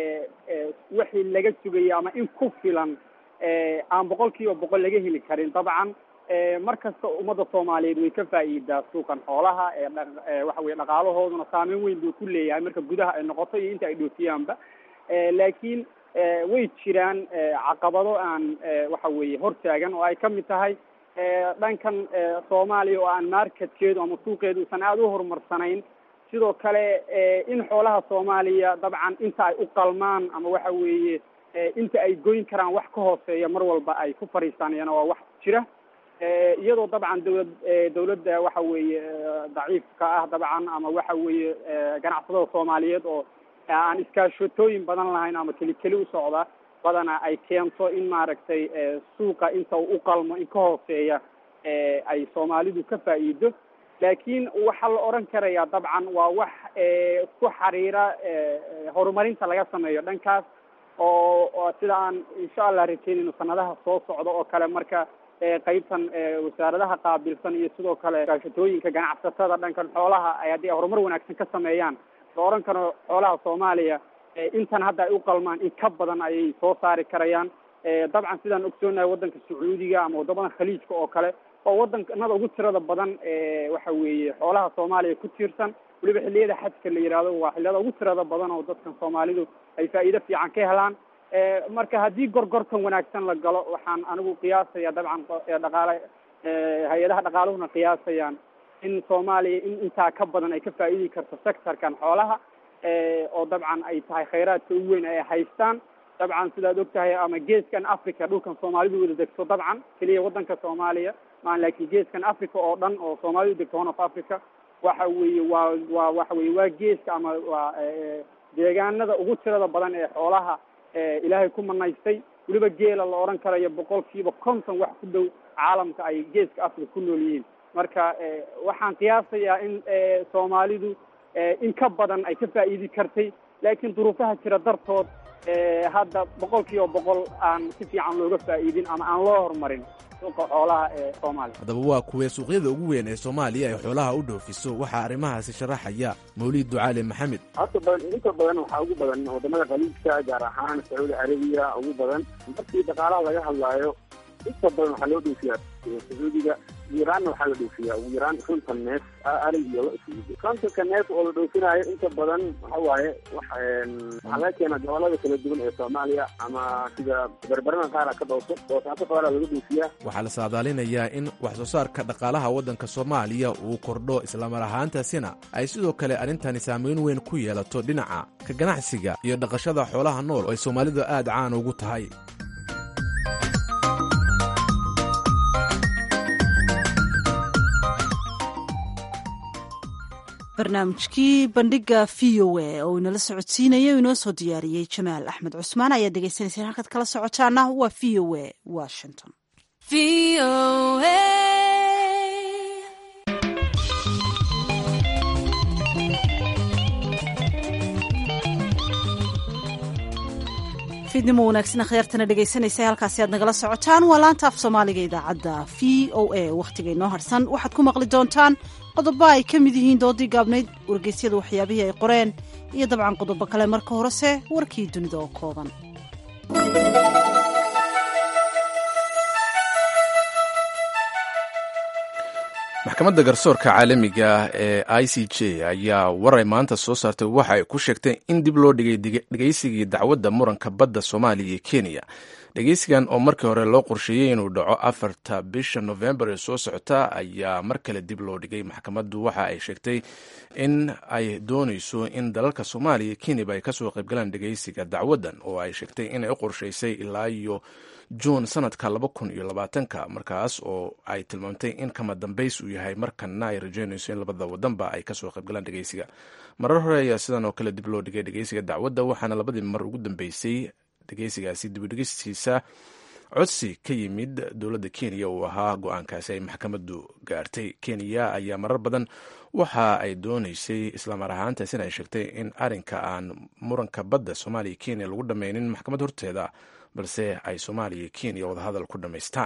wixii laga sugayo ama in ku filan aan boqol kiiba boqol laga heli karin dabcan mar kasta ummadda soomaaliyeed way ka faa'iidaa suuqan xoolaha waxa weye dhaqaalahooduna saameyn weyn buu ku leeyahay marka gudaha ay noqoto iyo inta ay dhoofiyaanba laakiin way jiraan caqabado aan waxa weeye hortaagan oo ay ka mid tahay dhankan soomaaliya oo aan marketkeedu ama suuqeedu usan aada u horumarsanayn sidoo kale in xoolaha soomaaliya dabcan inta ay u qalmaan ama waxa weeye inta ay goyn karaan wax ka hooseeya mar walba ay ku fadhiistaan iyana waa wax jira iyadoo dabcan dawlad dawladda waxa weeye daciifka ah dabcan ama waxa weeye ganacsatada soomaaliyeed oo aan iskaashatooyin badan lahayn ama keli keli u socda badana ay keento in maaragtay suuqa inta u qalmo in ka hooseeya ay soomaalidu ka faa'iido laakiin waxaa la odhan karayaa dabcan waa wax ku xiriira horumarinta laga sameeyo dhankaas oo sida aan insha allah rajeynayno sanadaha soo socda oo kale marka qeybtan wasaaradaha qaabilsan iyo sidoo kale gaashatooyinka ganacsatada dhankan xoolaha ay haddii ay horumar wanaagsan ka sameeyaan la odhan karo xoolaha soomaaliya intan hadda ay u qalmaan in ka badan ayay soo saari karayaan dabcan sidaan ogsoonahay waddanka sacuudiga ama waddamadan khaliijka oo kale oo waddankanada ugu tirada badan waxa weeye xoolaha soomaaliya ku tiirsan weliba xilliyada xajka la yihahdo waa xilliyada ugu tirada badan oo dadkan soomaalidu ay faa'iido fiican ka helaan marka haddii gorgortan wanaagsan la galo waxaan anigu qiyaasaya dabcan dhaqaale hay-adaha dhaqaaluhuna qiyaasayaan in soomaaliya in intaa ka badan ay ka faa'iidi karto sectorkan xoolaha oo dabcan ay tahay khayraadka ugu weyn ay haystaan dabcan sidaad og tahay ama geeskan africa dhulkan soomaalidu wada degto dabcan keliya waddanka soomaaliya maan laakiin geeskan africa oo dhan oo soomaalidu degto horn of africa waxa weeye waa waa waxa weye waa geeska ama waa deegaanada ugu tirada badan ee xoolaha ilaahay ku manaystay weliba geela la odhan karayo boqol kiiba konton wax ku dhow caalamka ay geeska africa ku nool yihiin marka waxaan qiyaasayaa in soomaalidu in ka badan ay ka faa'iidi kartay laakiin duruufaha jira dartood hadda boqol kiiba boqol aan si fiican looga faa'iidin ama aan loo horumarin suuqa xoolaha ee soomaaliya
haddaba waa kuwee suuqyada ugu weyn ee soomaaliya ay xoolaha u dhoofiso waxaa arrimahaasi sharaxaya mawliid ducaale maxamed
horta badan inta badan waxaa ugu badan wadamada khaliijka gaar ahaan sacuudi carabiya ugu badan markii dhaqaalaha laga hadlaayo inta badan waxaa loo dhoofiyaa sacuudiga iiraanna waxaa la dhoofiyaa ugu yaraan konton neef arig iyo lo isugu kontonka neef oo la dhoofinaayo inta badan waxa waaye waxaa laga keenaa gobolada kala duwan ee soomaaliya ama sida berberana qaara ka dhooso boosaaso qaara laga dhoofiyaa
waxaa la saadaalinayaa in wax soo saarka dhaqaalaha waddanka soomaaliya uu kordho islamar ahaantaasina ay sidoo kale arrintani saamayn weyn ku yeelato dhinaca ka ganacsiga iyo dhaqashada xoolaha nool oo ay soomaalidu aad caan ugu tahay
barnaamijkii bandhiga v o a oo inala socodsiinaya inoo soo diyaariyey jamaal axmed cusmaan ayaad dhegeysanayseen halkaad kala socotaana waa v o a washington fiidnimo wanaagsan akhyaartana dhegaysanaysa halkaasi aad nagala socotaan waa laanta af soomaaliga idaacadda v o a wakhtiga inoo harsan waxaad ku maqli doontaan qodobo ay ka mid yihiin doodii gaabnayd wargeysyada waxyaabihii ay qoreen iyo dabcan qodobo kale marka horese warkii dunida oo kooban
maxkamadda garsoorka caalamiga ee i c j ayaa waray maanta soo saartay waxa ay ku sheegtay in dib loo dhigay dhegeysigii dacwadda muranka badda soomaaliya iyo kenya dhegeysigan oo markii hore loo qorsheeyey inuu dhaco afarta bisha novembar ee soo socota ayaa mar kale dib loo dhigay maxkamaddu waxa ay sheegtay in ay dooneyso in dalalka soomaaliya iyo kenyaba ay kasoo qaybgalaan dhegeysiga dacwaddan oo ay sheegtay inay u qorsheysay ilaa iyo juun sanadka laba kun iyo labaatanka markaas oo ay tilmaamtay in kama dambays uu yahay markana ay rajeynayso in labada wadanba ay kasoo qaybgalaan dhegeysiga marar hore ayaa sidan oo kale dib loo dhigay dhegeysiga dacwadda waxaana labadii mar ugu dambeysay dhegeysigaasi dibudhegistiisa codsi ka yimid dowladda kenya uu ahaa go-aankaasi ay maxkamaddu gaartay kenya ayaa marar badan waxa ay dooneysay islamar ahaantaasina ay sheegtay in arinka aan muranka badda soomaaliya kenya lagu dhammaynin maxkamad horteeda balse ay soomaaliya kenya wadahadal ku dhammaystaan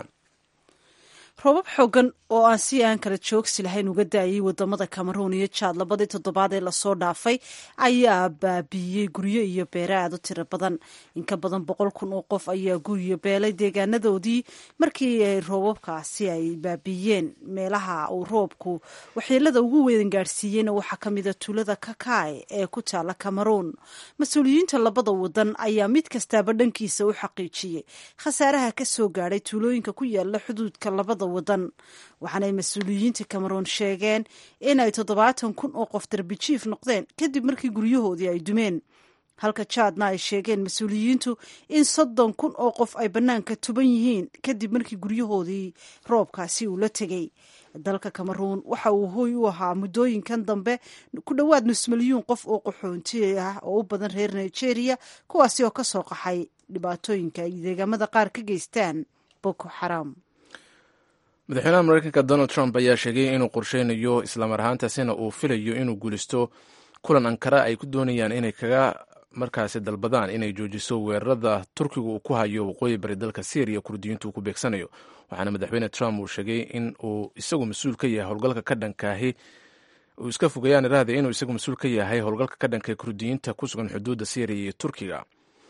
roobab xoogan oo aan si aan kala joogsi lahayn uga daayay wadamada cameroon iyo jaad labadii toddobaad ee lasoo dhaafay ayaa baabiiyey guryo iyo beere aad u tiro badan in ka badan boqol kun oo qof ayaa guryo beelay deegaanadoodii markii ay roobabkaasi ay baabiiyeen meelaha uu roobku waxyeelada ugu weyn gaadhsiiyeyna waxaa ka mida tuulada kakae ee ku taala cameroon mas-uuliyiinta labada wadan ayaa mid kastaaba dhankiisa u xaqiijiyey khasaaraha ka soo gaadhay tuulooyinka ku yaala xuduudka labada wadan waxaanay mas-uuliyiinta cameroon sheegeen inay toddobaatan kun oo qof darbijiif noqdeen kadib markii guryahoodii ay dumeen halka jaadna ay sheegeen mas-uuliyiintu in soddon kun oo qof ay bannaanka tuban yihiin kadib markii guryahoodii roobkaasi uu la tegey dalka cameroon waxa uu hooy u ahaa muddooyinkan dambe ku dhowaad nus milyuun qof oo qaxoonti ah oo u badan reer nigeria kuwaasi oo ka soo qaxay dhibaatooyinka ay deegaamada qaar ka geystaan boko xaram
madaxweynaha mareykanka donald trump ayaa sheegay inuu qorsheynayo islamar ahaantaasina uu filayo inuu guulisto kulan ankara ay ku doonayaan inay kaga markaasi dalbadaan inay joojiso weerarada turkiga uu ku hayo waqooyi bari dalka syriya kurdiyiintu uu ku beegsanayo waxaana madaxweyne trump uu sheegay in uu isagu mas-uul ka yahay howlgalka ka dhankaahi uu iska fogayaan iraahda inuu isagu mas-uul ka yahay howlgalka ka dhanka kurdiyiinta ku sugan xuduudda syriya iyo turkiga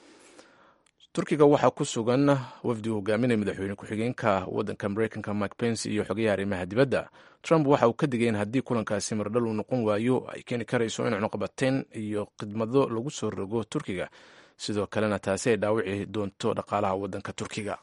turkiga waxaa ku sugan wafdi uu hogaaminaya madaxweyne ku-xigeenka wadanka mareykanka mike pence iyo xogayaha arrimaha dibadda trump waxa uu ka digay in haddii kulankaasi mardhal uu noqon waayo ay keeni karayso in cunuqabateyn iyo khidmado lagu soo rogo turkiga sidoo kalena taasi ay dhaawici doonto dhaqaalaha wadanka turkiga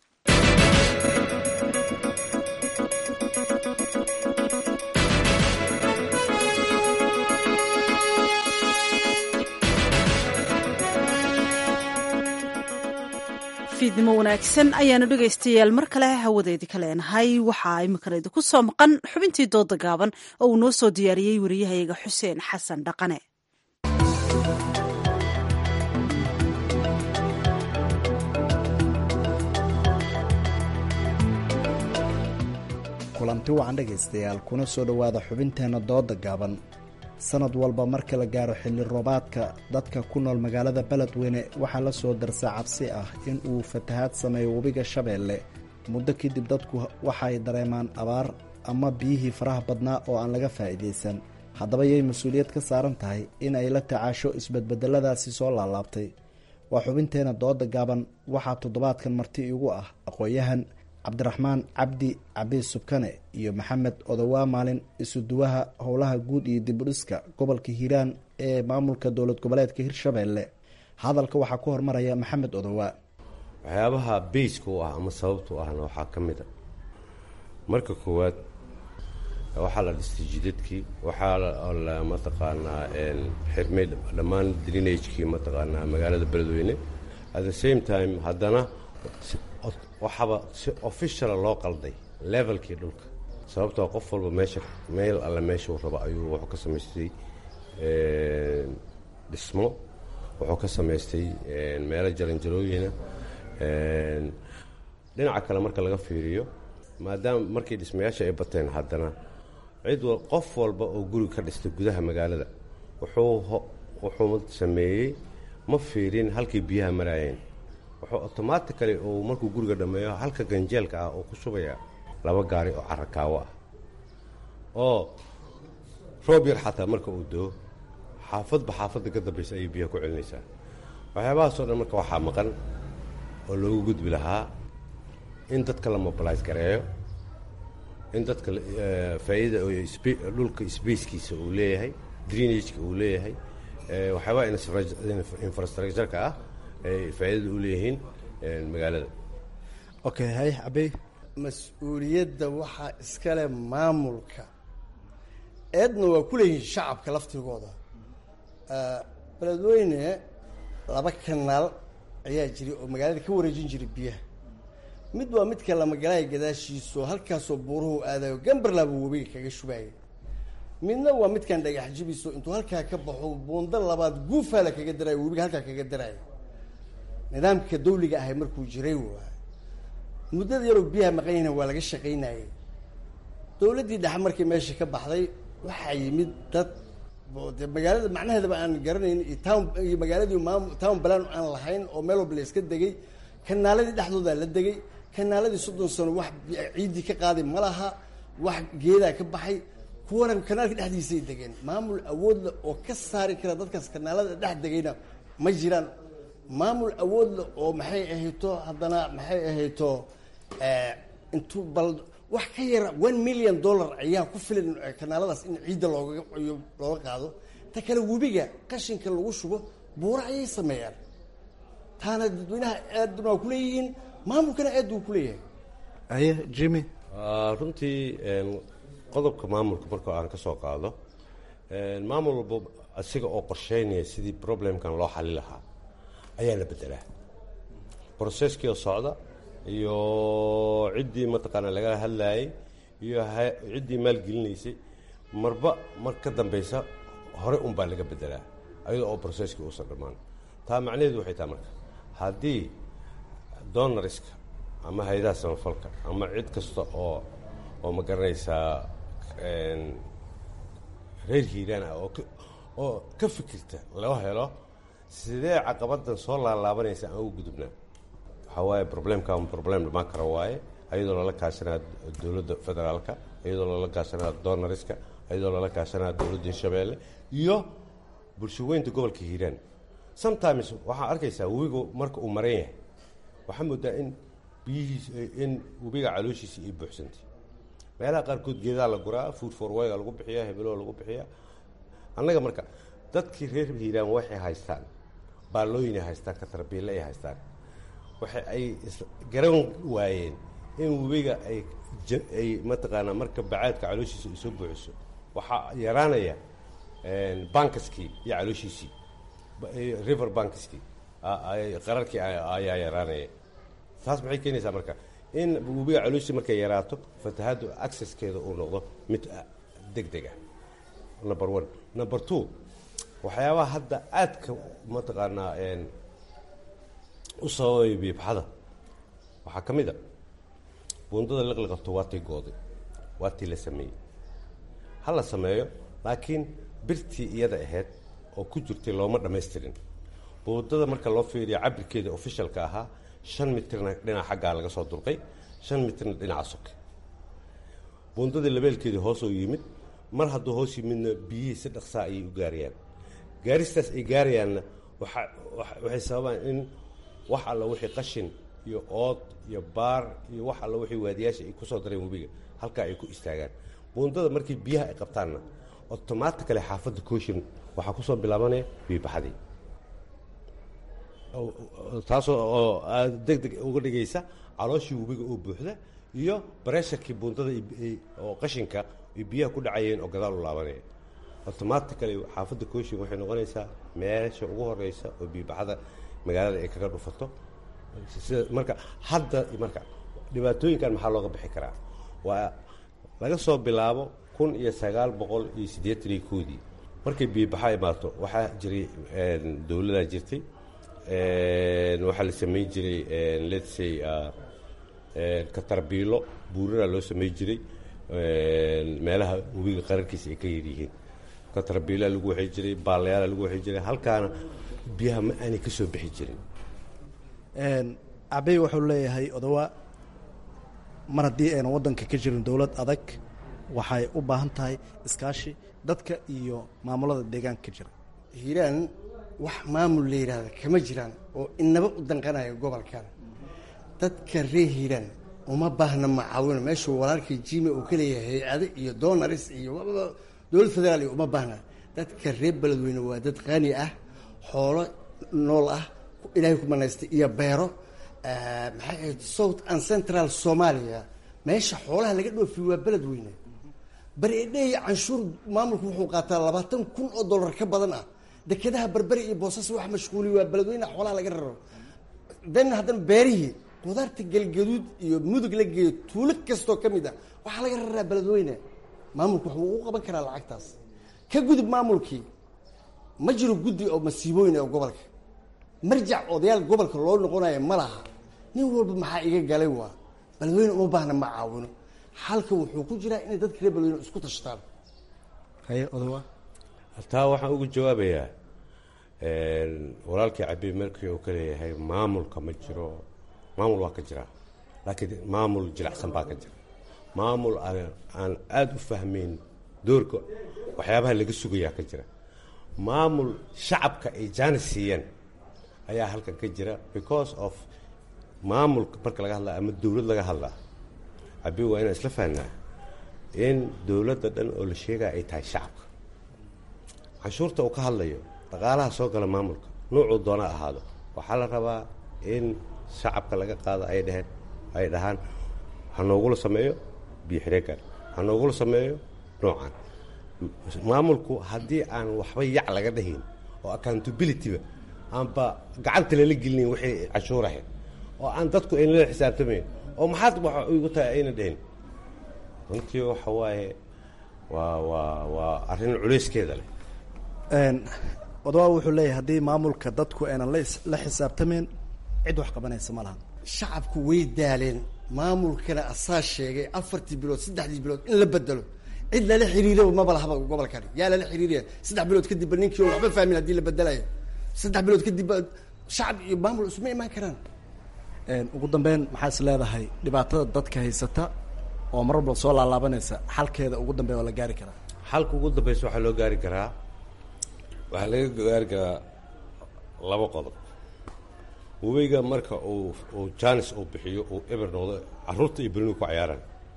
fiidnimo wanaagsan ayaanu dhegaystayaal mar kale hawadeedii ka leenahay waxaa iminkana idinku soo maqan xubintii dooda gaaban oo uu noo soo diyaariyey wariyahayaga xuseen xasan dhaqane
kulanti wacan dhegaystayaal kuna soo dhowaada xubinteenna dooda gaaban sanad walba marka la gaaro xilli roobaadka dadka ku nool magaalada beledweyne waxaa la soo darsa cabsi ah in uu fatahaad sameeyo webiga shabeelle muddo kadib dadku waxay dareemaan abaar ama biyihii faraha badnaa oo aan laga faa'iidaysan haddaba yay mas-uuliyad ka saaran tahay in ay la tacaasho isbedbedeladaasi soo laalaabtay waa xubinteena dooda gaaban waxaa toddobaadkan marti igu ah aqoon-yahan cabdiraxmaan cabdi cabiis subkane iyo maxamed odowaa maalin isuduwaha howlaha guud iyo dibudhiska gobolka hiiraan ee maamulka dowlad goboleedka hirshabeelle hadalka waxaa ku hormaraya maxamed odowaa
waxyaabaha bayska u ah ama sababta u ahna waxaa ka mid a marka koowaad waxaa la dhistay jidadkii waxaa la mataqaanaa xirmay dhammaan drinagekii mataqaanaa magaalada beledweyne at the same time haddana waxaaba si officiala loo qalday levelkii dhulka sababtoo qof walba meesha meel alle meeshuu rabo ayuu wuxuu ka samaystay dhismo wuxuu ka samaystay meelo jaranjarooyina dhinaca kale marka laga fiiriyo maadaama markii dhismayaasha ay bateen haddana cid qof walba oo guri ka dhistay gudaha magaalada wuxuu wuxuu sameeyey ma fiirin halkii biyaha maraayeen wuxuu automatically uu markuu guriga dhammeeyo halka ganjeelka ah oo ku shubayaa laba gaari oo carakaawo ah oo roob yar xataa marka uu doo xaafadba xaafadda ka dambaysa ayay biyaha ku celinaysaa waxyaabahaasoo dhan marka waxaa maqan oo loogu gudbi lahaa in dadka la mobilise gareeyo in dadka faa'iida dhulka sbackiisa uu leeyahay drenageka uu leeyahay waxyaabaha infrastructureka ah ay faa'iidada u leeyihiin magaalada
okay hay cabey
mas-uuliyadda waxaa iskale maamulka eedna waa ku leeyihiin shacabka laftigooda beledweyne laba kanaal ayaa jiray oo magaalada ka wareejin jiray biyaha mid waa midka lamagalaaya gadaashiisaoo halkaasoo buuruhu aadayo gambarlaaba webiga kaga shubaaya midna waa midkan dhagax jibiso intuu halkaa ka baxo buundo labaad guufaala kaga daraayo webiga halkaa kaga daraayo nidaamka dawliga ahay markuu jiray waa muddada yaroo biyaha maqanyahna waa laga shaqaynayay dowladdii dhexe markii meesha ka baxday waxaa yimid dad de magaalada macnaheedaba aan garanayn iyo town iyo magaaladii maam town balan aan lahayn oo meel walba la iska degay kanaaladii dhexdoodaa la degay kanaaladii soddon sano wax ciiddii ka qaaday ma laha wax geedaa ka baxay kuwana kanaalka dhexdiisay degeen maamul awoodle oo ka saari kara dadkaas kanaalada dhex degayna ma jiraan maamul awoodle oo maxay ahayto haddana maxay ahayto intuu bal wax ka yara one million dollar ayaa ku filan kanaaladaas in ciidda looga looga qaado ta kale webiga qashinka lagu shubo buura ayay sameeyaan taana dadweynaha aadna waa kuleeyihiin maamulkana aad buu kuleeyahay
aye jimmy
runtii qodobka maamulka marka aan ka soo qaado maamul walba asiga oo qorsheynaya sidii problemkan loo xali lahaa ayaa la bedelaa brocesskii oo socda iyo ciddii mataqaana laga hadlayay iyo ciddii maalgelinaysay marba mar ka dambeysa hore unbaa laga bedelaa ayadoo oo brocesskii uusan dhammaan taa macnaheedu waxay tahay marka haddii donoriska ama hay-adaha samafalka ama cid kasta oo oo ma garanaysaa reer hiiraan ah oo oo ka fikirta loo helo sidee caqabadan soo laalaabanaysa aan ugu gudubnaa waxaa waaye problemkan problem dhamaan kara waaye ayadoo lala kaashanaya dowladda federaalka iyadoo lala kaashanaya donoriska iyadoo lala kaashanaya dowladda hirshabeelle iyo bulshaweynta gobolka hiiraan sometimes waxaa arkaysaa webiga marka uu maran yahay waxaa moodaa in biyihiis in webiga calooshiisa ay buuxsantay meelaha qaarkood geedaa la guraa food for wayga lagu bixiyaa hebeloo lagu bixiyaa annaga marka dadkii reer hiiraan waxay haystaan baallooyinay haystaan katarbiille ay haystaan waxa ay garan waayeen in webiga ay ay mataqaanaa marka bacaadka calooshiisa ay soo buuxiso waxaa yaraanaya bankaskii iyo calooshiisii river bankiskii qararkii ayaa yaraanaya taas maxay keenaysaa marka in webiga calooshiisa markay yaraato fatahaddu accesskeeda uu noqdo mid deg deg ah number one number two waxyaabaha hadda aadka mataqaanaa u sababay biibxada waxaa ka mid a buundada liqliqabto waa tii gooday waa tii la sameeyey ha la sameeyo laakiin birtii iyada ahayd oo ku jirtay looma dhammaystirin buundada marka loo fiiriyo cabirkeeda ofishalka ahaa shan mitirna dhinaca xaggaa laga soo durqay shan mitirna dhinaca soke buundadii labeelkeedii hoosoo yimid mar hadduu hoos yimidna biyihii si dhaqsaa ayay u gaarayaan gaaristaas ay gaarayaanna waxay sababaan in wax alla wixii qashin iyo ood iyo baar iyo wax alla wixii waadiyaasha ay kusoo dareen webiga halkaa ay ku istaagaan buundada markii biyaha ay qabtaanna otomaatikale xaafadda kooshin waxaa kusoo bilaabanaya biibaxadii taasoo oo aad deg deg uga dhigaysa calooshii webiga oo buuxda iyo baresharkii buundada oo qashinka ay biyaha ku dhacayeen oo gadaal u laabanaya automatically xaafadda kooshin waxay noqonaysaa meesha ugu horeysa oo biibaxada magaalada ay kaga dhufato sida marka hadda marka dhibaatooyinkan maxaa looga bixi karaa waa laga soo bilaabo kun iyo sagaal boqol iyo siddeetan iyo koodii markay biibaxa imaato waxaa jiray dowladaa jirtay waxaa la samayn jiray let's say katarbiilo buuraraa loo samayn jiray meelaha webiga qararkiisa ay ka yaryihiin katarbiilaa lagu waxay jiray baalayaala lagu waxay jiray halkaana biyaha ma aanay ka soo bixi jirin
cabey wuxuu leeyahay odawa mar haddii aynan waddanka ka jirin dowlad adag waxay u baahan tahay iskaashi dadka iyo maamulada deegaanka ka jira
hiiraan wax maamul la yidhaahda kama jiraan oo inaba u danqanaya gobolkan dadka reer hiiraan uma baahna macaawino meeshuu walaalkii jime uu ka leeyahay hay-ado iyo donaris iyo dowlad federaal iyo uma baahna dadka reer beledweyne waa dad qani ah xoolo nool ah ilaahay ku manaystay iyo beero maxay ahayd south and central somalia meesha xoolaha laga dhoofiyo waa beledweyne bari edheey canshuur maamulku wuxuu qaataa labaatan kun oo dollar ka badan ah dekedaha berberi iyo boosas wax mashquuliy waa beledweyne xoolaha laga raro dan haddana beerihii qudaarta galgaduud iyo mudug la geeyo tuulo kastoo ka mid ah waxaa laga raraa beledweyne maamulku wuxuu u qaban karaa lacagtaas ka gudub maamulkii ma jiro guddi oo masiibooyin oo gobolka marjac odayaal gobolka loo noqonayo ma laha nin walba maxaa iga galay waa beledweyne uma baahna ma caawino xalka wuxuu ku jiraa inay dadka reer beledweyne isku tashtaan
haye odawa
taa waxaan ugu jawaabayaa walaalkii cabi markii uu ka leeyahay maamulka ma jiro maamul waa ka jira laakiin maamul jilicsan baa ka jira maamul aan aada u fahmayn doorka waxyaabaha laga sugayaa ka jira maamul shacabka ay jaanis siiyeen ayaa halkan ka jira because of maamulka marka laga hadlaa ama dowlad laga hadlaa cabi waa inaan isla fahnaa in dowladda dhan oo la sheegaya ay tahay shacabka canshuurta uu ka hadlayo dhaqaalaha soo gala maamulka nuucuu doona ahaado waxaa la rabaa in shacabka laga qaado ay dheheen ay dhahaan ha noogula sameeyo biyo xireegan ha noogula sameeyo noocan maamulku haddii aan waxba yac laga dhahayn oo accountabilityba aanba gacanta lala gelinayn waxay canshuur ahayd oo aan dadku ayna la xisaabtamayn oo maxaad wax igu tahay ayna dhahin runtii waxa waaye waa waa waa arrin culayskeeda leh
odawa wuxuu leeyahay haddii maamulka dadku aynan la xisaabtamayn cid wax qabanaysa ma lahan
shacabku way daaleen maamulkana asaa sheegay afartii bilood saddexdii bilood in la bedelo cid lala xiriiraba maba lahaba gobolkani yaa lala xiriiraya saddex bilood kadibba ninkii oo waxba fahmin haddii la bedelayo saddex bilood kadibba shacab iyo maamul isuma imaan karaan
ugu dambeyn maxaa is leedahay dhibaatada dadka haysata oo mar walba soo laalaabanaysa xalkeeda ugu dambeya oo la gaari karaa
xalka ugu dambeysa waxaa loo gaari karaa waxaa laga gaari karaa laba qodob webiga marka uu uu janis uu bixiyo uu eber noqdo carruurta iyo berinu ku cayaaraan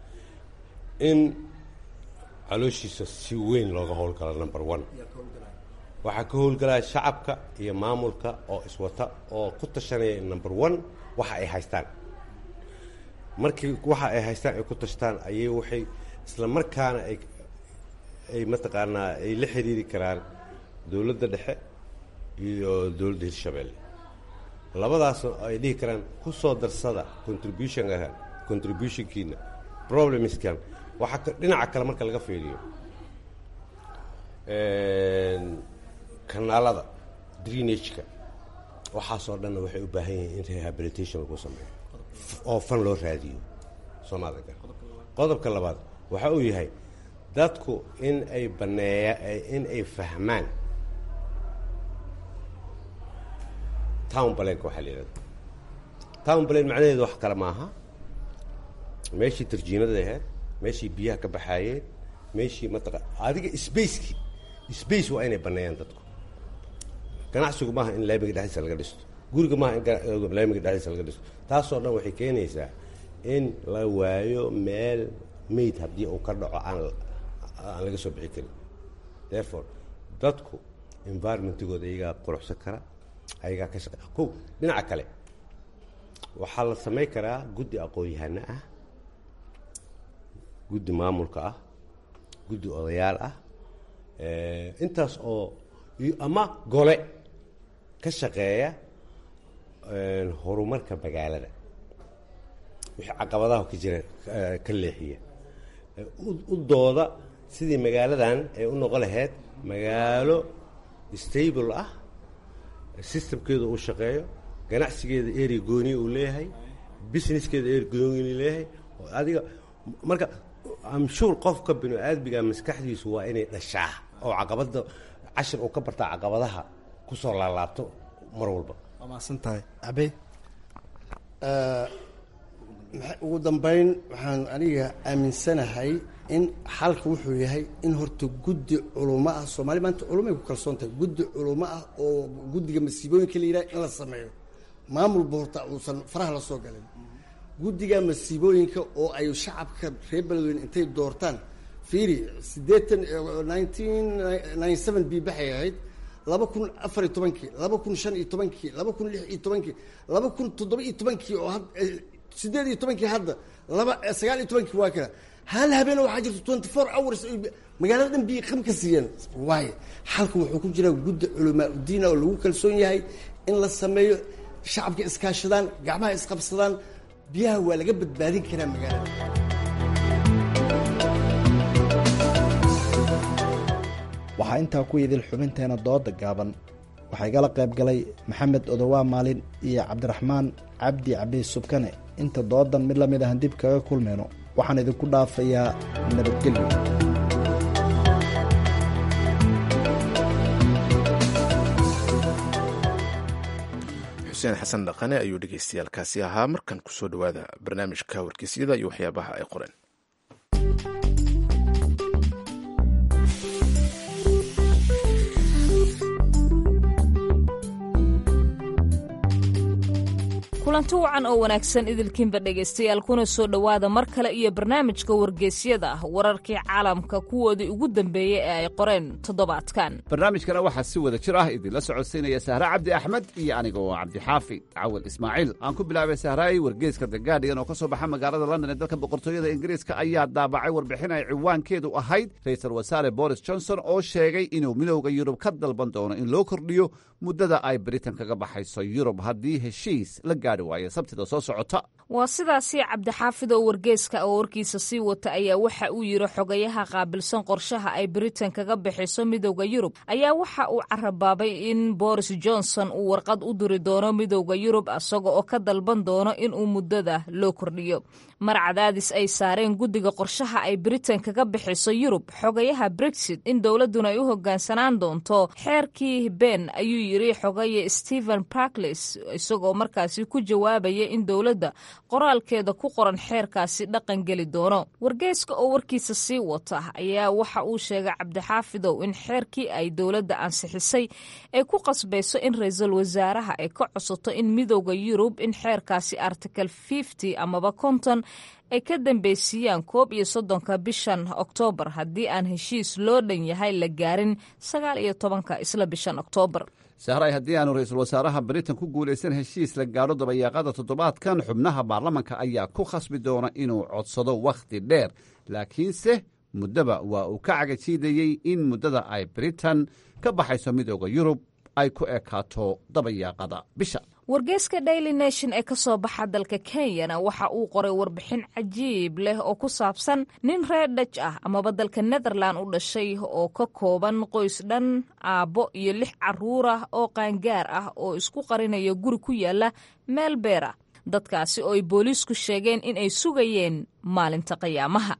in calooshiisa si weyn looga howlgalo number one waxaa ka howlgalaya shacabka iyo maamulka oo iswata oo ku tashanaya number one waxa ay haystaan markii waxa ay haystaan ay ku tashtaan ayay waxay isla markaana ay ay mataqaanaa ay la xiriiri karaan dowladda dhexe iyo dowladda hirshabeelle labadaasna ay dhihi karaan ku soo darsada contributionka contributionkiina problemskan waxaa dhinaca kale marka laga fiiriyo kanaalada drenageka waxaasoo dhanna waxay u baahan yihiin in rehabilitation lagu sameeyo oo fan loo raadiyo soomaalida qodobka labaad waxa uu yahay dadku in ay baneeya in ay fahmaan town balenka waxaa la yidhahda town balen macnaheedu wax kale maaha meeshii tarjiinada ahayd meeshii biyaha ka baxaayeen meeshii mataqa adiga spacekii space waa inay baneeyaan dadku ganacsigu maaha in laamiga dhexdiisa laga dhisto guriga maaha in laamiga dhexdiisa laga dhisto taasoo dhan waxay keenaysaa in la waayo meel mayd haddii uu ka dhaco aan aan laga soo bixi karin therefore dadku environmentigooda iyagaa quruxsan kara ayagaa ka shaqe ko dhinaca kale waxaa la samayn karaa guddi aqoon-yahano ah guddi maamulka ah guddi odayaal ah intaas oo ama gole ka shaqeeya horumarka magaalada wixii caqabadaha ka jira ka leexiya u dooda sidii magaaladan ay u noqon lahayd magaalo stable ah systemkeeda uu shaqeeyo ganacsigeeda eri gooni uu leeyahay businesskeeda eri gooni leeyahay adiga marka amshuur qofka binu aadmiga maskaxdiisu waa inay dhashaa oo caqabada cashir uu ka bartaa caqabadaha kusoo laalaabto mar walba
waa mahadsan tahay abey
ugu dambeyn waxaan aniga aaminsanahay in xalka wuxuu yahay in horta guddi culumo ah soomaali maanta culumay ku kalsoon tahay guddi culumo ah oo guddiga masiibooyinka la yidhaha in la sameeyo maamulba horta uusan faraha la soo galin guddiga masiibooyinka oo ay shacabka reer beledweyne intay doortaan fiiri siddeetan nineteen ninety seven bii baxay ahayd laba kun afar iyo tobankii laba kun shan iyo tobankii laba kun lix iyo tobankii laba kun toddoba iyo tobankii oo sideed iyo tobankii hadda laba sagaal iyo tobankii waa kala hal habeen waxaa jirta twenty four hours magaalada dhan biyo qam ka siiyeen waayo xalka wuxuu ku jiraa guddi culamaa udiina oo lagu kalsoon yahay in la sameeyo shacabka iskaashadaan gacmaha isqabsadaan biyaha waa laga badbaadin karaa magaalada
waxaa intaa ku idil xubinteena dooda gaaban waxaa igala qayb galay maxamed odowaa maalin iyo cabdiraxmaan cabdi cabiis subkane inta doodan mid la mid ahan dib kaga kulmayno waxaan idinku dhaafayaa nabadgelyo
xuseen xasan dhaqane ayuu dhegeystayaalkaasi ahaa markan kusoo dhowaada barnaamijka wargeysyada iyo waxyaabaha ay qoreen
kulanti wacan oo wanaagsan idilkiinba dhegaystayaal kuna soo dhowaada mar kale iyo barnaamijka wargeysyada ah wararkii caalamka kuwoodii ugu dambeeyey ee ay qoreen toddobaadkan
barnaamijkana waxaa si wada jir ah idinla socodsiinaya sahre cabdi axmed iyo aniga oo cabdixaafi cawal ismaaciil aan ku bilaabay sahraay wargeyska the gaardigan oo ka soo baxa magaalada london ee dalka boqortooyada ingiriiska ayaa daabacay warbixin ay ciwaankeedu ahayd ra-iisul wasaare boris johnson oo sheegay inuu midowda yurub ka dalban doono in loo kordhiyo muddada ay britain kaga baxayso yurub haddii heshiis la gaadhi waayo sabtida soo socota
waa sidaasi cabdixaafid oo wargeyska oo warkiisa sii wata ayaa waxa uu yidhi xogayaha qaabilsan qorshaha ay britain kaga bixiso midowda yurub ayaa waxa uu carabaabay in boris johnson uu warqad u diri doono midowda yurub isaga oo ka dalban doono inuu muddada loo kordhiyo mar cadaadis ay saareen guddiga qorshaha ay britain kaga bixiso yurub xogayaha brexit in dowladduna ay u hoggaansanaan doonto xeerkii ben ayuu yidhi xogaye stephen barkles isagoo markaasi ku jawaabaya in dowladda qoraalkeeda ku qoran xeerkaasi dhaqan geli doono wargeyska oo warkiisa sii wata ayaa waxa uu sheegay cabdixaafidow in xeerkii ay dowladda ansixisay ay ku qasbayso in ra-iisul wasaaraha ay ka cosato in midowda yurub in xeerkaasi article fifty amaba konton ay ka dambeysiiyaan koob iyo soddonka bishan oktoobar haddii aan heshiis loo dhan yahay la gaarin sagaal iyo tobanka isla bishan oktoobar
sahray haddii aanu ra-iisul wasaaraha britain ku guulaysan heshiis la gaadho dabayaaqada toddobaadkan xubnaha baarlamanka ayaa ku khasbi doona inuu codsado wakhti dheer laakiinse muddaba waa uu ka cagajiidayey in muddada ay britain ka baxayso midooda yurub ay ku ekaato dabayaaqada bisha
wargeyska daily nation ee ka soo baxa dalka kenyana waxa uu qoray warbixin cajiib leh oo ku saabsan nin reer dhaj ah amaba dalka netherland u dhashay oo ka kooban qoys dhan aabbo iyo lix carruur ah oo qaangaar ah oo isku qarinaya guri ku yaala meel beer ah dadkaasi oo ay booliisku sheegeen in ay sugayeen maalinta qiyaamaha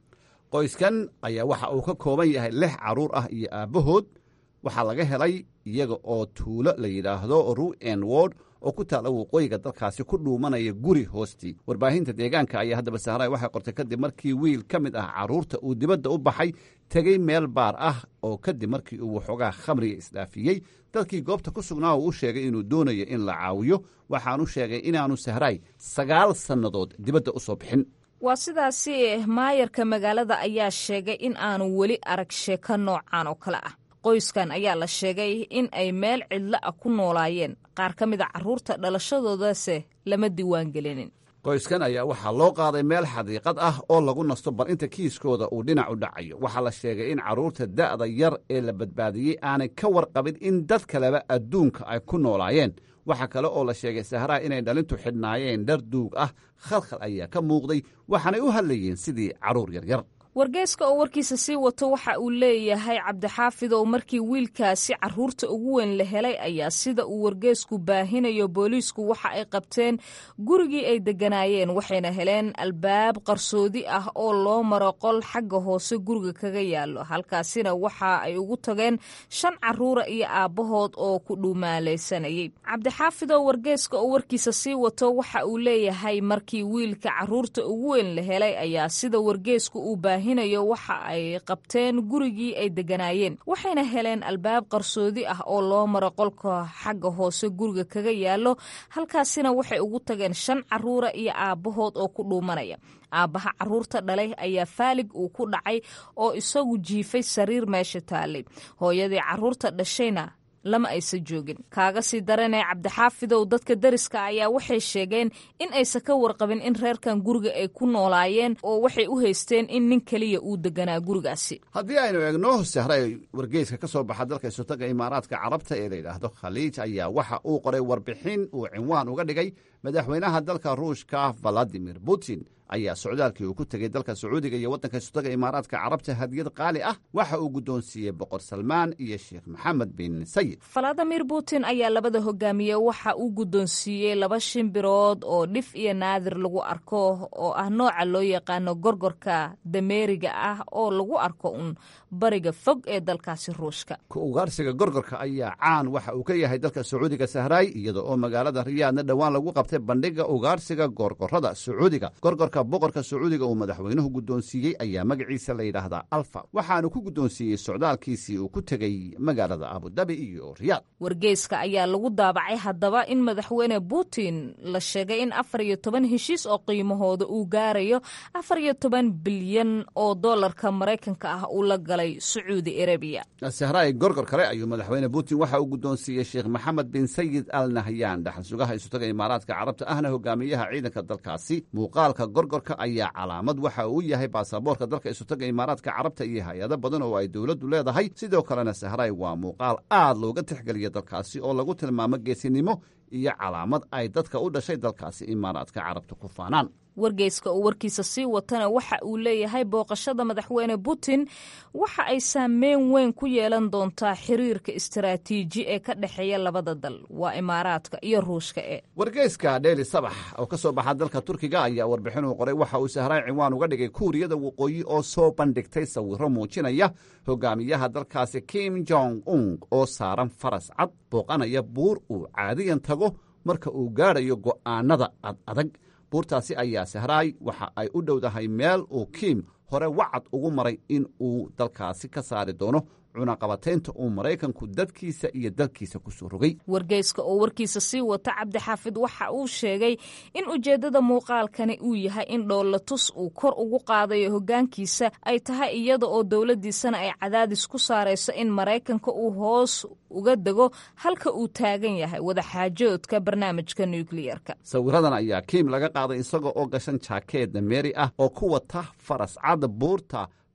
qoyskan ayaa waxa uu ka kooban yahay lix carruur ah iyo aabbahood waxaa laga helay iyaga oo tuulo la yidhaahdo ru'en word oo ku taalla waqooyiga dalkaasi ku dhuumanaya guri hoostii warbaahinta deegaanka ayaa haddaba sahraay waxay qortay kadib markii wiil ka mid ah carruurta uu dibadda u baxay tegey meel baar ah oo kadib markii uu waxoogaa khamriga isdhaafiyey dadkii goobta ku sugnaa uu u sheegay inuu doonayo in la caawiyo waxaanu sheegay inaanu sahraay sagaal sannadood dibadda u soo bixin
waa sidaasi maayarka magaalada ayaa sheegay in aanu weli arag sheeko noocan oo kale ah qoyskan ayaa la sheegay in ay meel cidlo ah ku noolaayeen qaar ka mid a carruurta dhalashadoodase lama diiwaan gelinin
qoyskan ayaa waxaa loo qaaday meel xadiiqad ah oo lagu nasto bal inta kiiskooda uu dhinac u dhacayo waxaa la sheegay in carruurta da'da yar ee la badbaadiyey aanay ka warqabin in dad kaleba adduunka ay ku noolaayeen waxaa kale oo la sheegay sahraa inay dhalintu xidhnaayeen dhar duug ah khalkhal ayaa ka muuqday waxaanay u hadlayeen sidii carruur yaryar
wargeyska oo warkiisa sii wato waxa uu leeyahay cabdixaafid oo markii wiilkaasi carruurta ugu weyn la helay ayaa sida uu wargeysku baahinayo booliisku waxa ay qabteen gurigii ay degganaayeen waxayna heleen albaab qarsoodi ah oo loo maro qol xagga hoose guriga kaga yaallo halkaasina waxa ay ugu tageen shan carruura iyo aabbahood oo ku dhuumaalaysanayay cabdixaafid oo wargeyska oo warkiisa sii wato waxa uu leeyahay markii wiilka carruurta ugu weyn la helay ayaa sida wargeysku uu baahinayo waxa ay qabteen gurigii ay degganaayeen waxayna heleen albaab qarsoodi ah oo loo maro qolka xagga hoose guriga kaga yaallo halkaasina waxay ugu tageen shan carruura iyo aabbahood oo ku dhuumanaya aabbaha carruurta dhalay ayaa faalig uu ku dhacay oo isagu jiifay sariir meesha taallay hooyadii carruurta dhashayna lama aysan joogin kaaga sii daranee cabdixaafidow dadka deriska ayaa waxay sheegeen in aysan ka warqabin in reerkan guriga ay ku noolaayeen oo waxay u haysteen in nin keliya uu deganaa gurigaasi
haddii aynu eegno sahray wargeyska ka soo baxa dalka isotaga imaaraadka carabta ee la yidhaahdo khaliij ayaa waxa uu qoray warbixin uu cinwaan uga dhigay madaxweynaha dalka ruushka valadimir putin ayaa socdaalkii uu ku tegey dalka sacuudiga iyo waddanka isotaga imaaraadka carabta hadiyad qaali ah waxa uu guddoonsiiyey boqor salmaan iyo sheekh maxamed bin sayid
valadimir putin ayaa labada hogaamiye waxa uu guddoonsiiyey laba shimbirood oo dhif iyo naadir lagu arko oo ah nooca loo yaqaano gorgorka dameeriga ah oo lagu arko uun bariga fog ee dalkaasi ruushka
ku ugaarsiga gorgorka ayaa caan waxa uu ka yahay dalka sacuudiga sahraay iyada oo magaalada riyaadna dhowaan lagu qabtay bandhiga ugaarsiga gorgorada sacuudiga gorgorka boqorka sacuudiga uu madaxweynuhu guddoonsiiyey ayaa magaciisa la yidhaahdaa alfa waxaanu ku guddoonsiiyey socdaalkiisii uu ku tegey magaalada abudabi iyo riyaad
wargeyska ayaa lagu daabacay haddaba in madaxweyne putin la sheegay in afar iyo toban heshiis oo qiimahooda uu gaarayo afar iyo toban bilyan oo dollarka maraykanka ah uu la galay sacuudi arabiya
sahraay gorgor kale ayuu madaxweyne putin waxa uu guddoonsiiyey sheekh maxamed bin sayid al nahyan dhaxal sugaha isutaga imaaraadka carabta ahna hogaamiyaha ciidanka dalkaasi muuqaalka gorgorka ayaa calaamad waxa uu yahay baasaboorka dalka isutaga imaaraadka carabta iyo hay-ado badan oo ay dowladdu leedahay sidoo kalena sahraay waa muuqaal aad looga tixgeliya dalkaasi oo lagu tilmaamo geesinimo iyo calaamad ay dadka u dhashay dalkaasi imaaraadka carabta ku faanaan
wargeyska oo warkiisa sii watana waxa uu leeyahay booqashada madaxweyne putin waxa ay saameyn weyn ku yeelan doontaa xiriirka istaraatiiji ee ka dhexeeya labada dal waa imaaraadka iyo ruushka e
wargeyska dheeli sabax oo ka soo baxa dalka turkiga ayaa warbixin uu qoray waxa uu sahraay cinwaan uga dhigay kuuriyada waqooyi oo soo bandhigtay sawiro muujinaya hogaamiyaha dalkaasi kim jong un oo saaran faras cad booqanaya buur uu caadiyan tago marka uu gaadhayo go'aanada ad adag buurtaasi ayaa sahraay waxa ay u dhowdahay meel uu kiim hore wacad ugu maray in uu dalkaasi ka saari doono cunaqabataynta uu maraykanku dadkiisa iyo dalkiisa ku soo rogay
wargeyska oo warkiisa sii wata cabdixaafid waxa uu sheegay in ujeeddada muuqaalkani uu yahay in dhoolatus uu kor ugu qaadayo hoggaankiisa ay tahay iyada oo dowladdiisana ay cadaadis ku saarayso in maraykanka uu hoos uga dego halka uu taagan yahay wadaxaajoodka barnaamijka nukliyerka
sawiradan ayaa kiim laga qaaday isaga oo gashan jaakeed dameeri ah oo ku wata faras cad buurta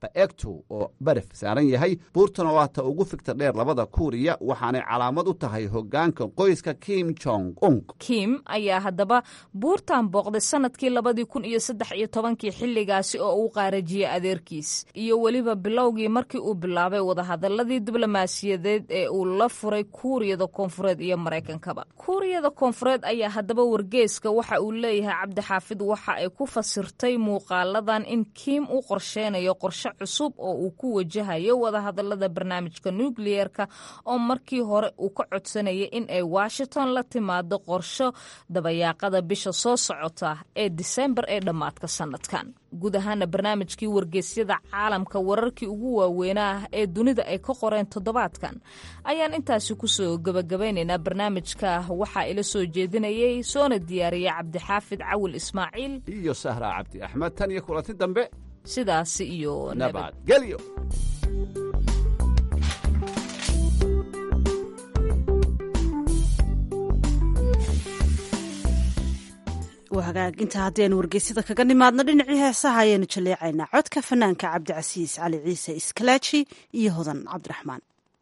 baegto oo baraf saaran yahay buurtan oo ah ta ugu figta dheer labada kuuriya waxaanay calaamad u tahay hoggaanka qoyska kim jong ung
kim ayaa haddaba buurtan booqday sanadkii labadii kun iyo saddex iyo tobankii xilligaasi oo uu qaarajiyey adeerkiis iyo weliba bilowgii markii uu bilaabay wadahadaladii diblomaasiyadeed ee uu la furay kuuriyada koonfureed iyo maraykankaba kuuriyada koonfureed ayaa haddaba wargeeska waxa uu leeyahay cabdixaafid waxa ay ku fasirtay muuqaaladan in kiim u qorsheynayo qorshe cusub oo uu ku wajahayo wadahadalada barnaamijka nukliyeerka oo markii hore uu ka codsanayay in ay washington la timaado qorsho dabayaaqada bisha soo socota ee disembar ee dhammaadka sanadkan guud ahaana barnaamijkii wargeysyada caalamka wararkii ugu waaweynaa ee dunida ay ka qoreen toddobaadkan ayaan intaasi kusoo gebagabaynaynaa barnaamijka waxaa ila soo jeedinayay soona diyaariyay cabdixaafid cawil ismaaciil
iyo sahra cabdi axmed tan iyo kulanti dambe
sidaasi iyo
nabadgelyo
hagaaginta haddaynu wargeysyada kaga nimaadno dhinacii heesaha ayaanu jaleecaynaa codka fanaanka cabdicasiis cali ciise iskalaaji iyo hodan cabdiraxmaan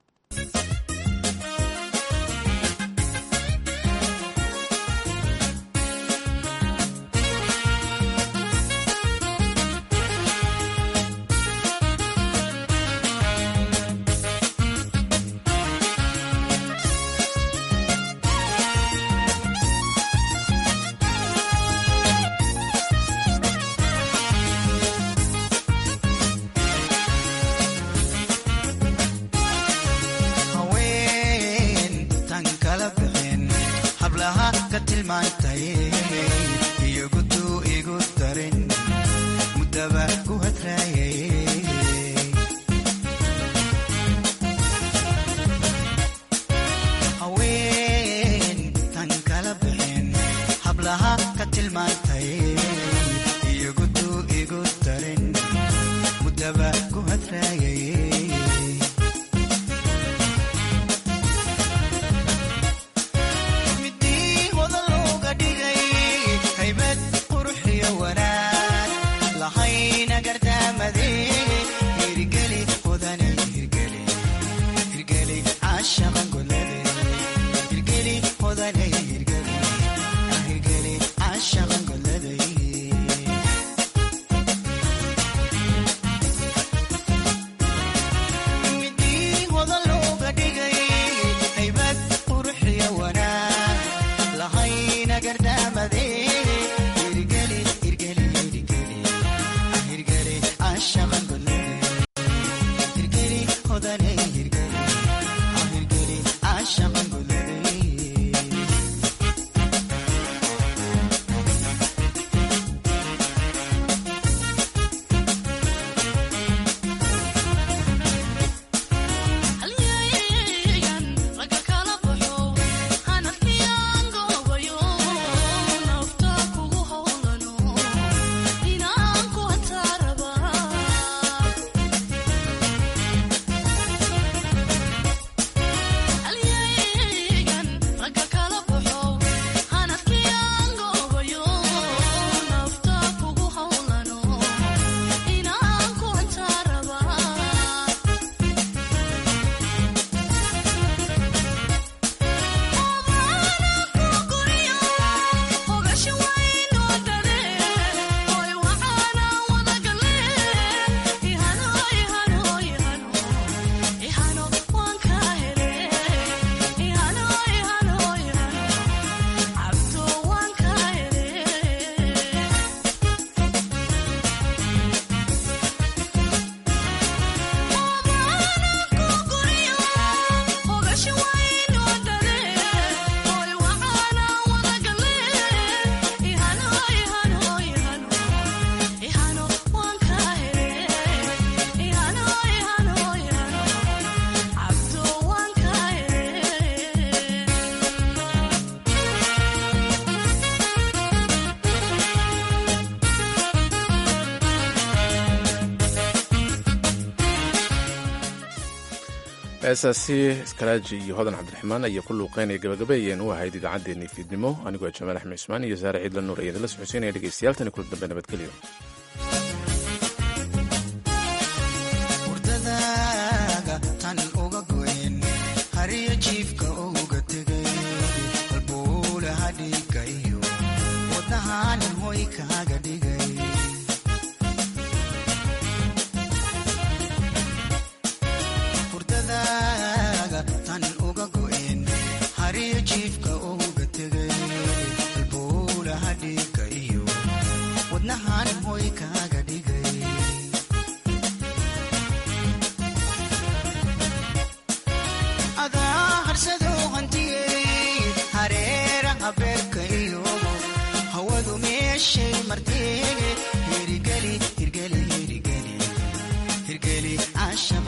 heesaasi iskalaaji iyo hodan cabdiraxmaan ayaa ku luuqeynaya gabagabeeyeen u ahayd idaacaddeenii fiidnimo anigoo jamaal axmed cusmaan iyo saare ciidla nuur ayadinla socodsiinaya dhegeystayaal tani kula dambe nabadgelyo
hirgeli casha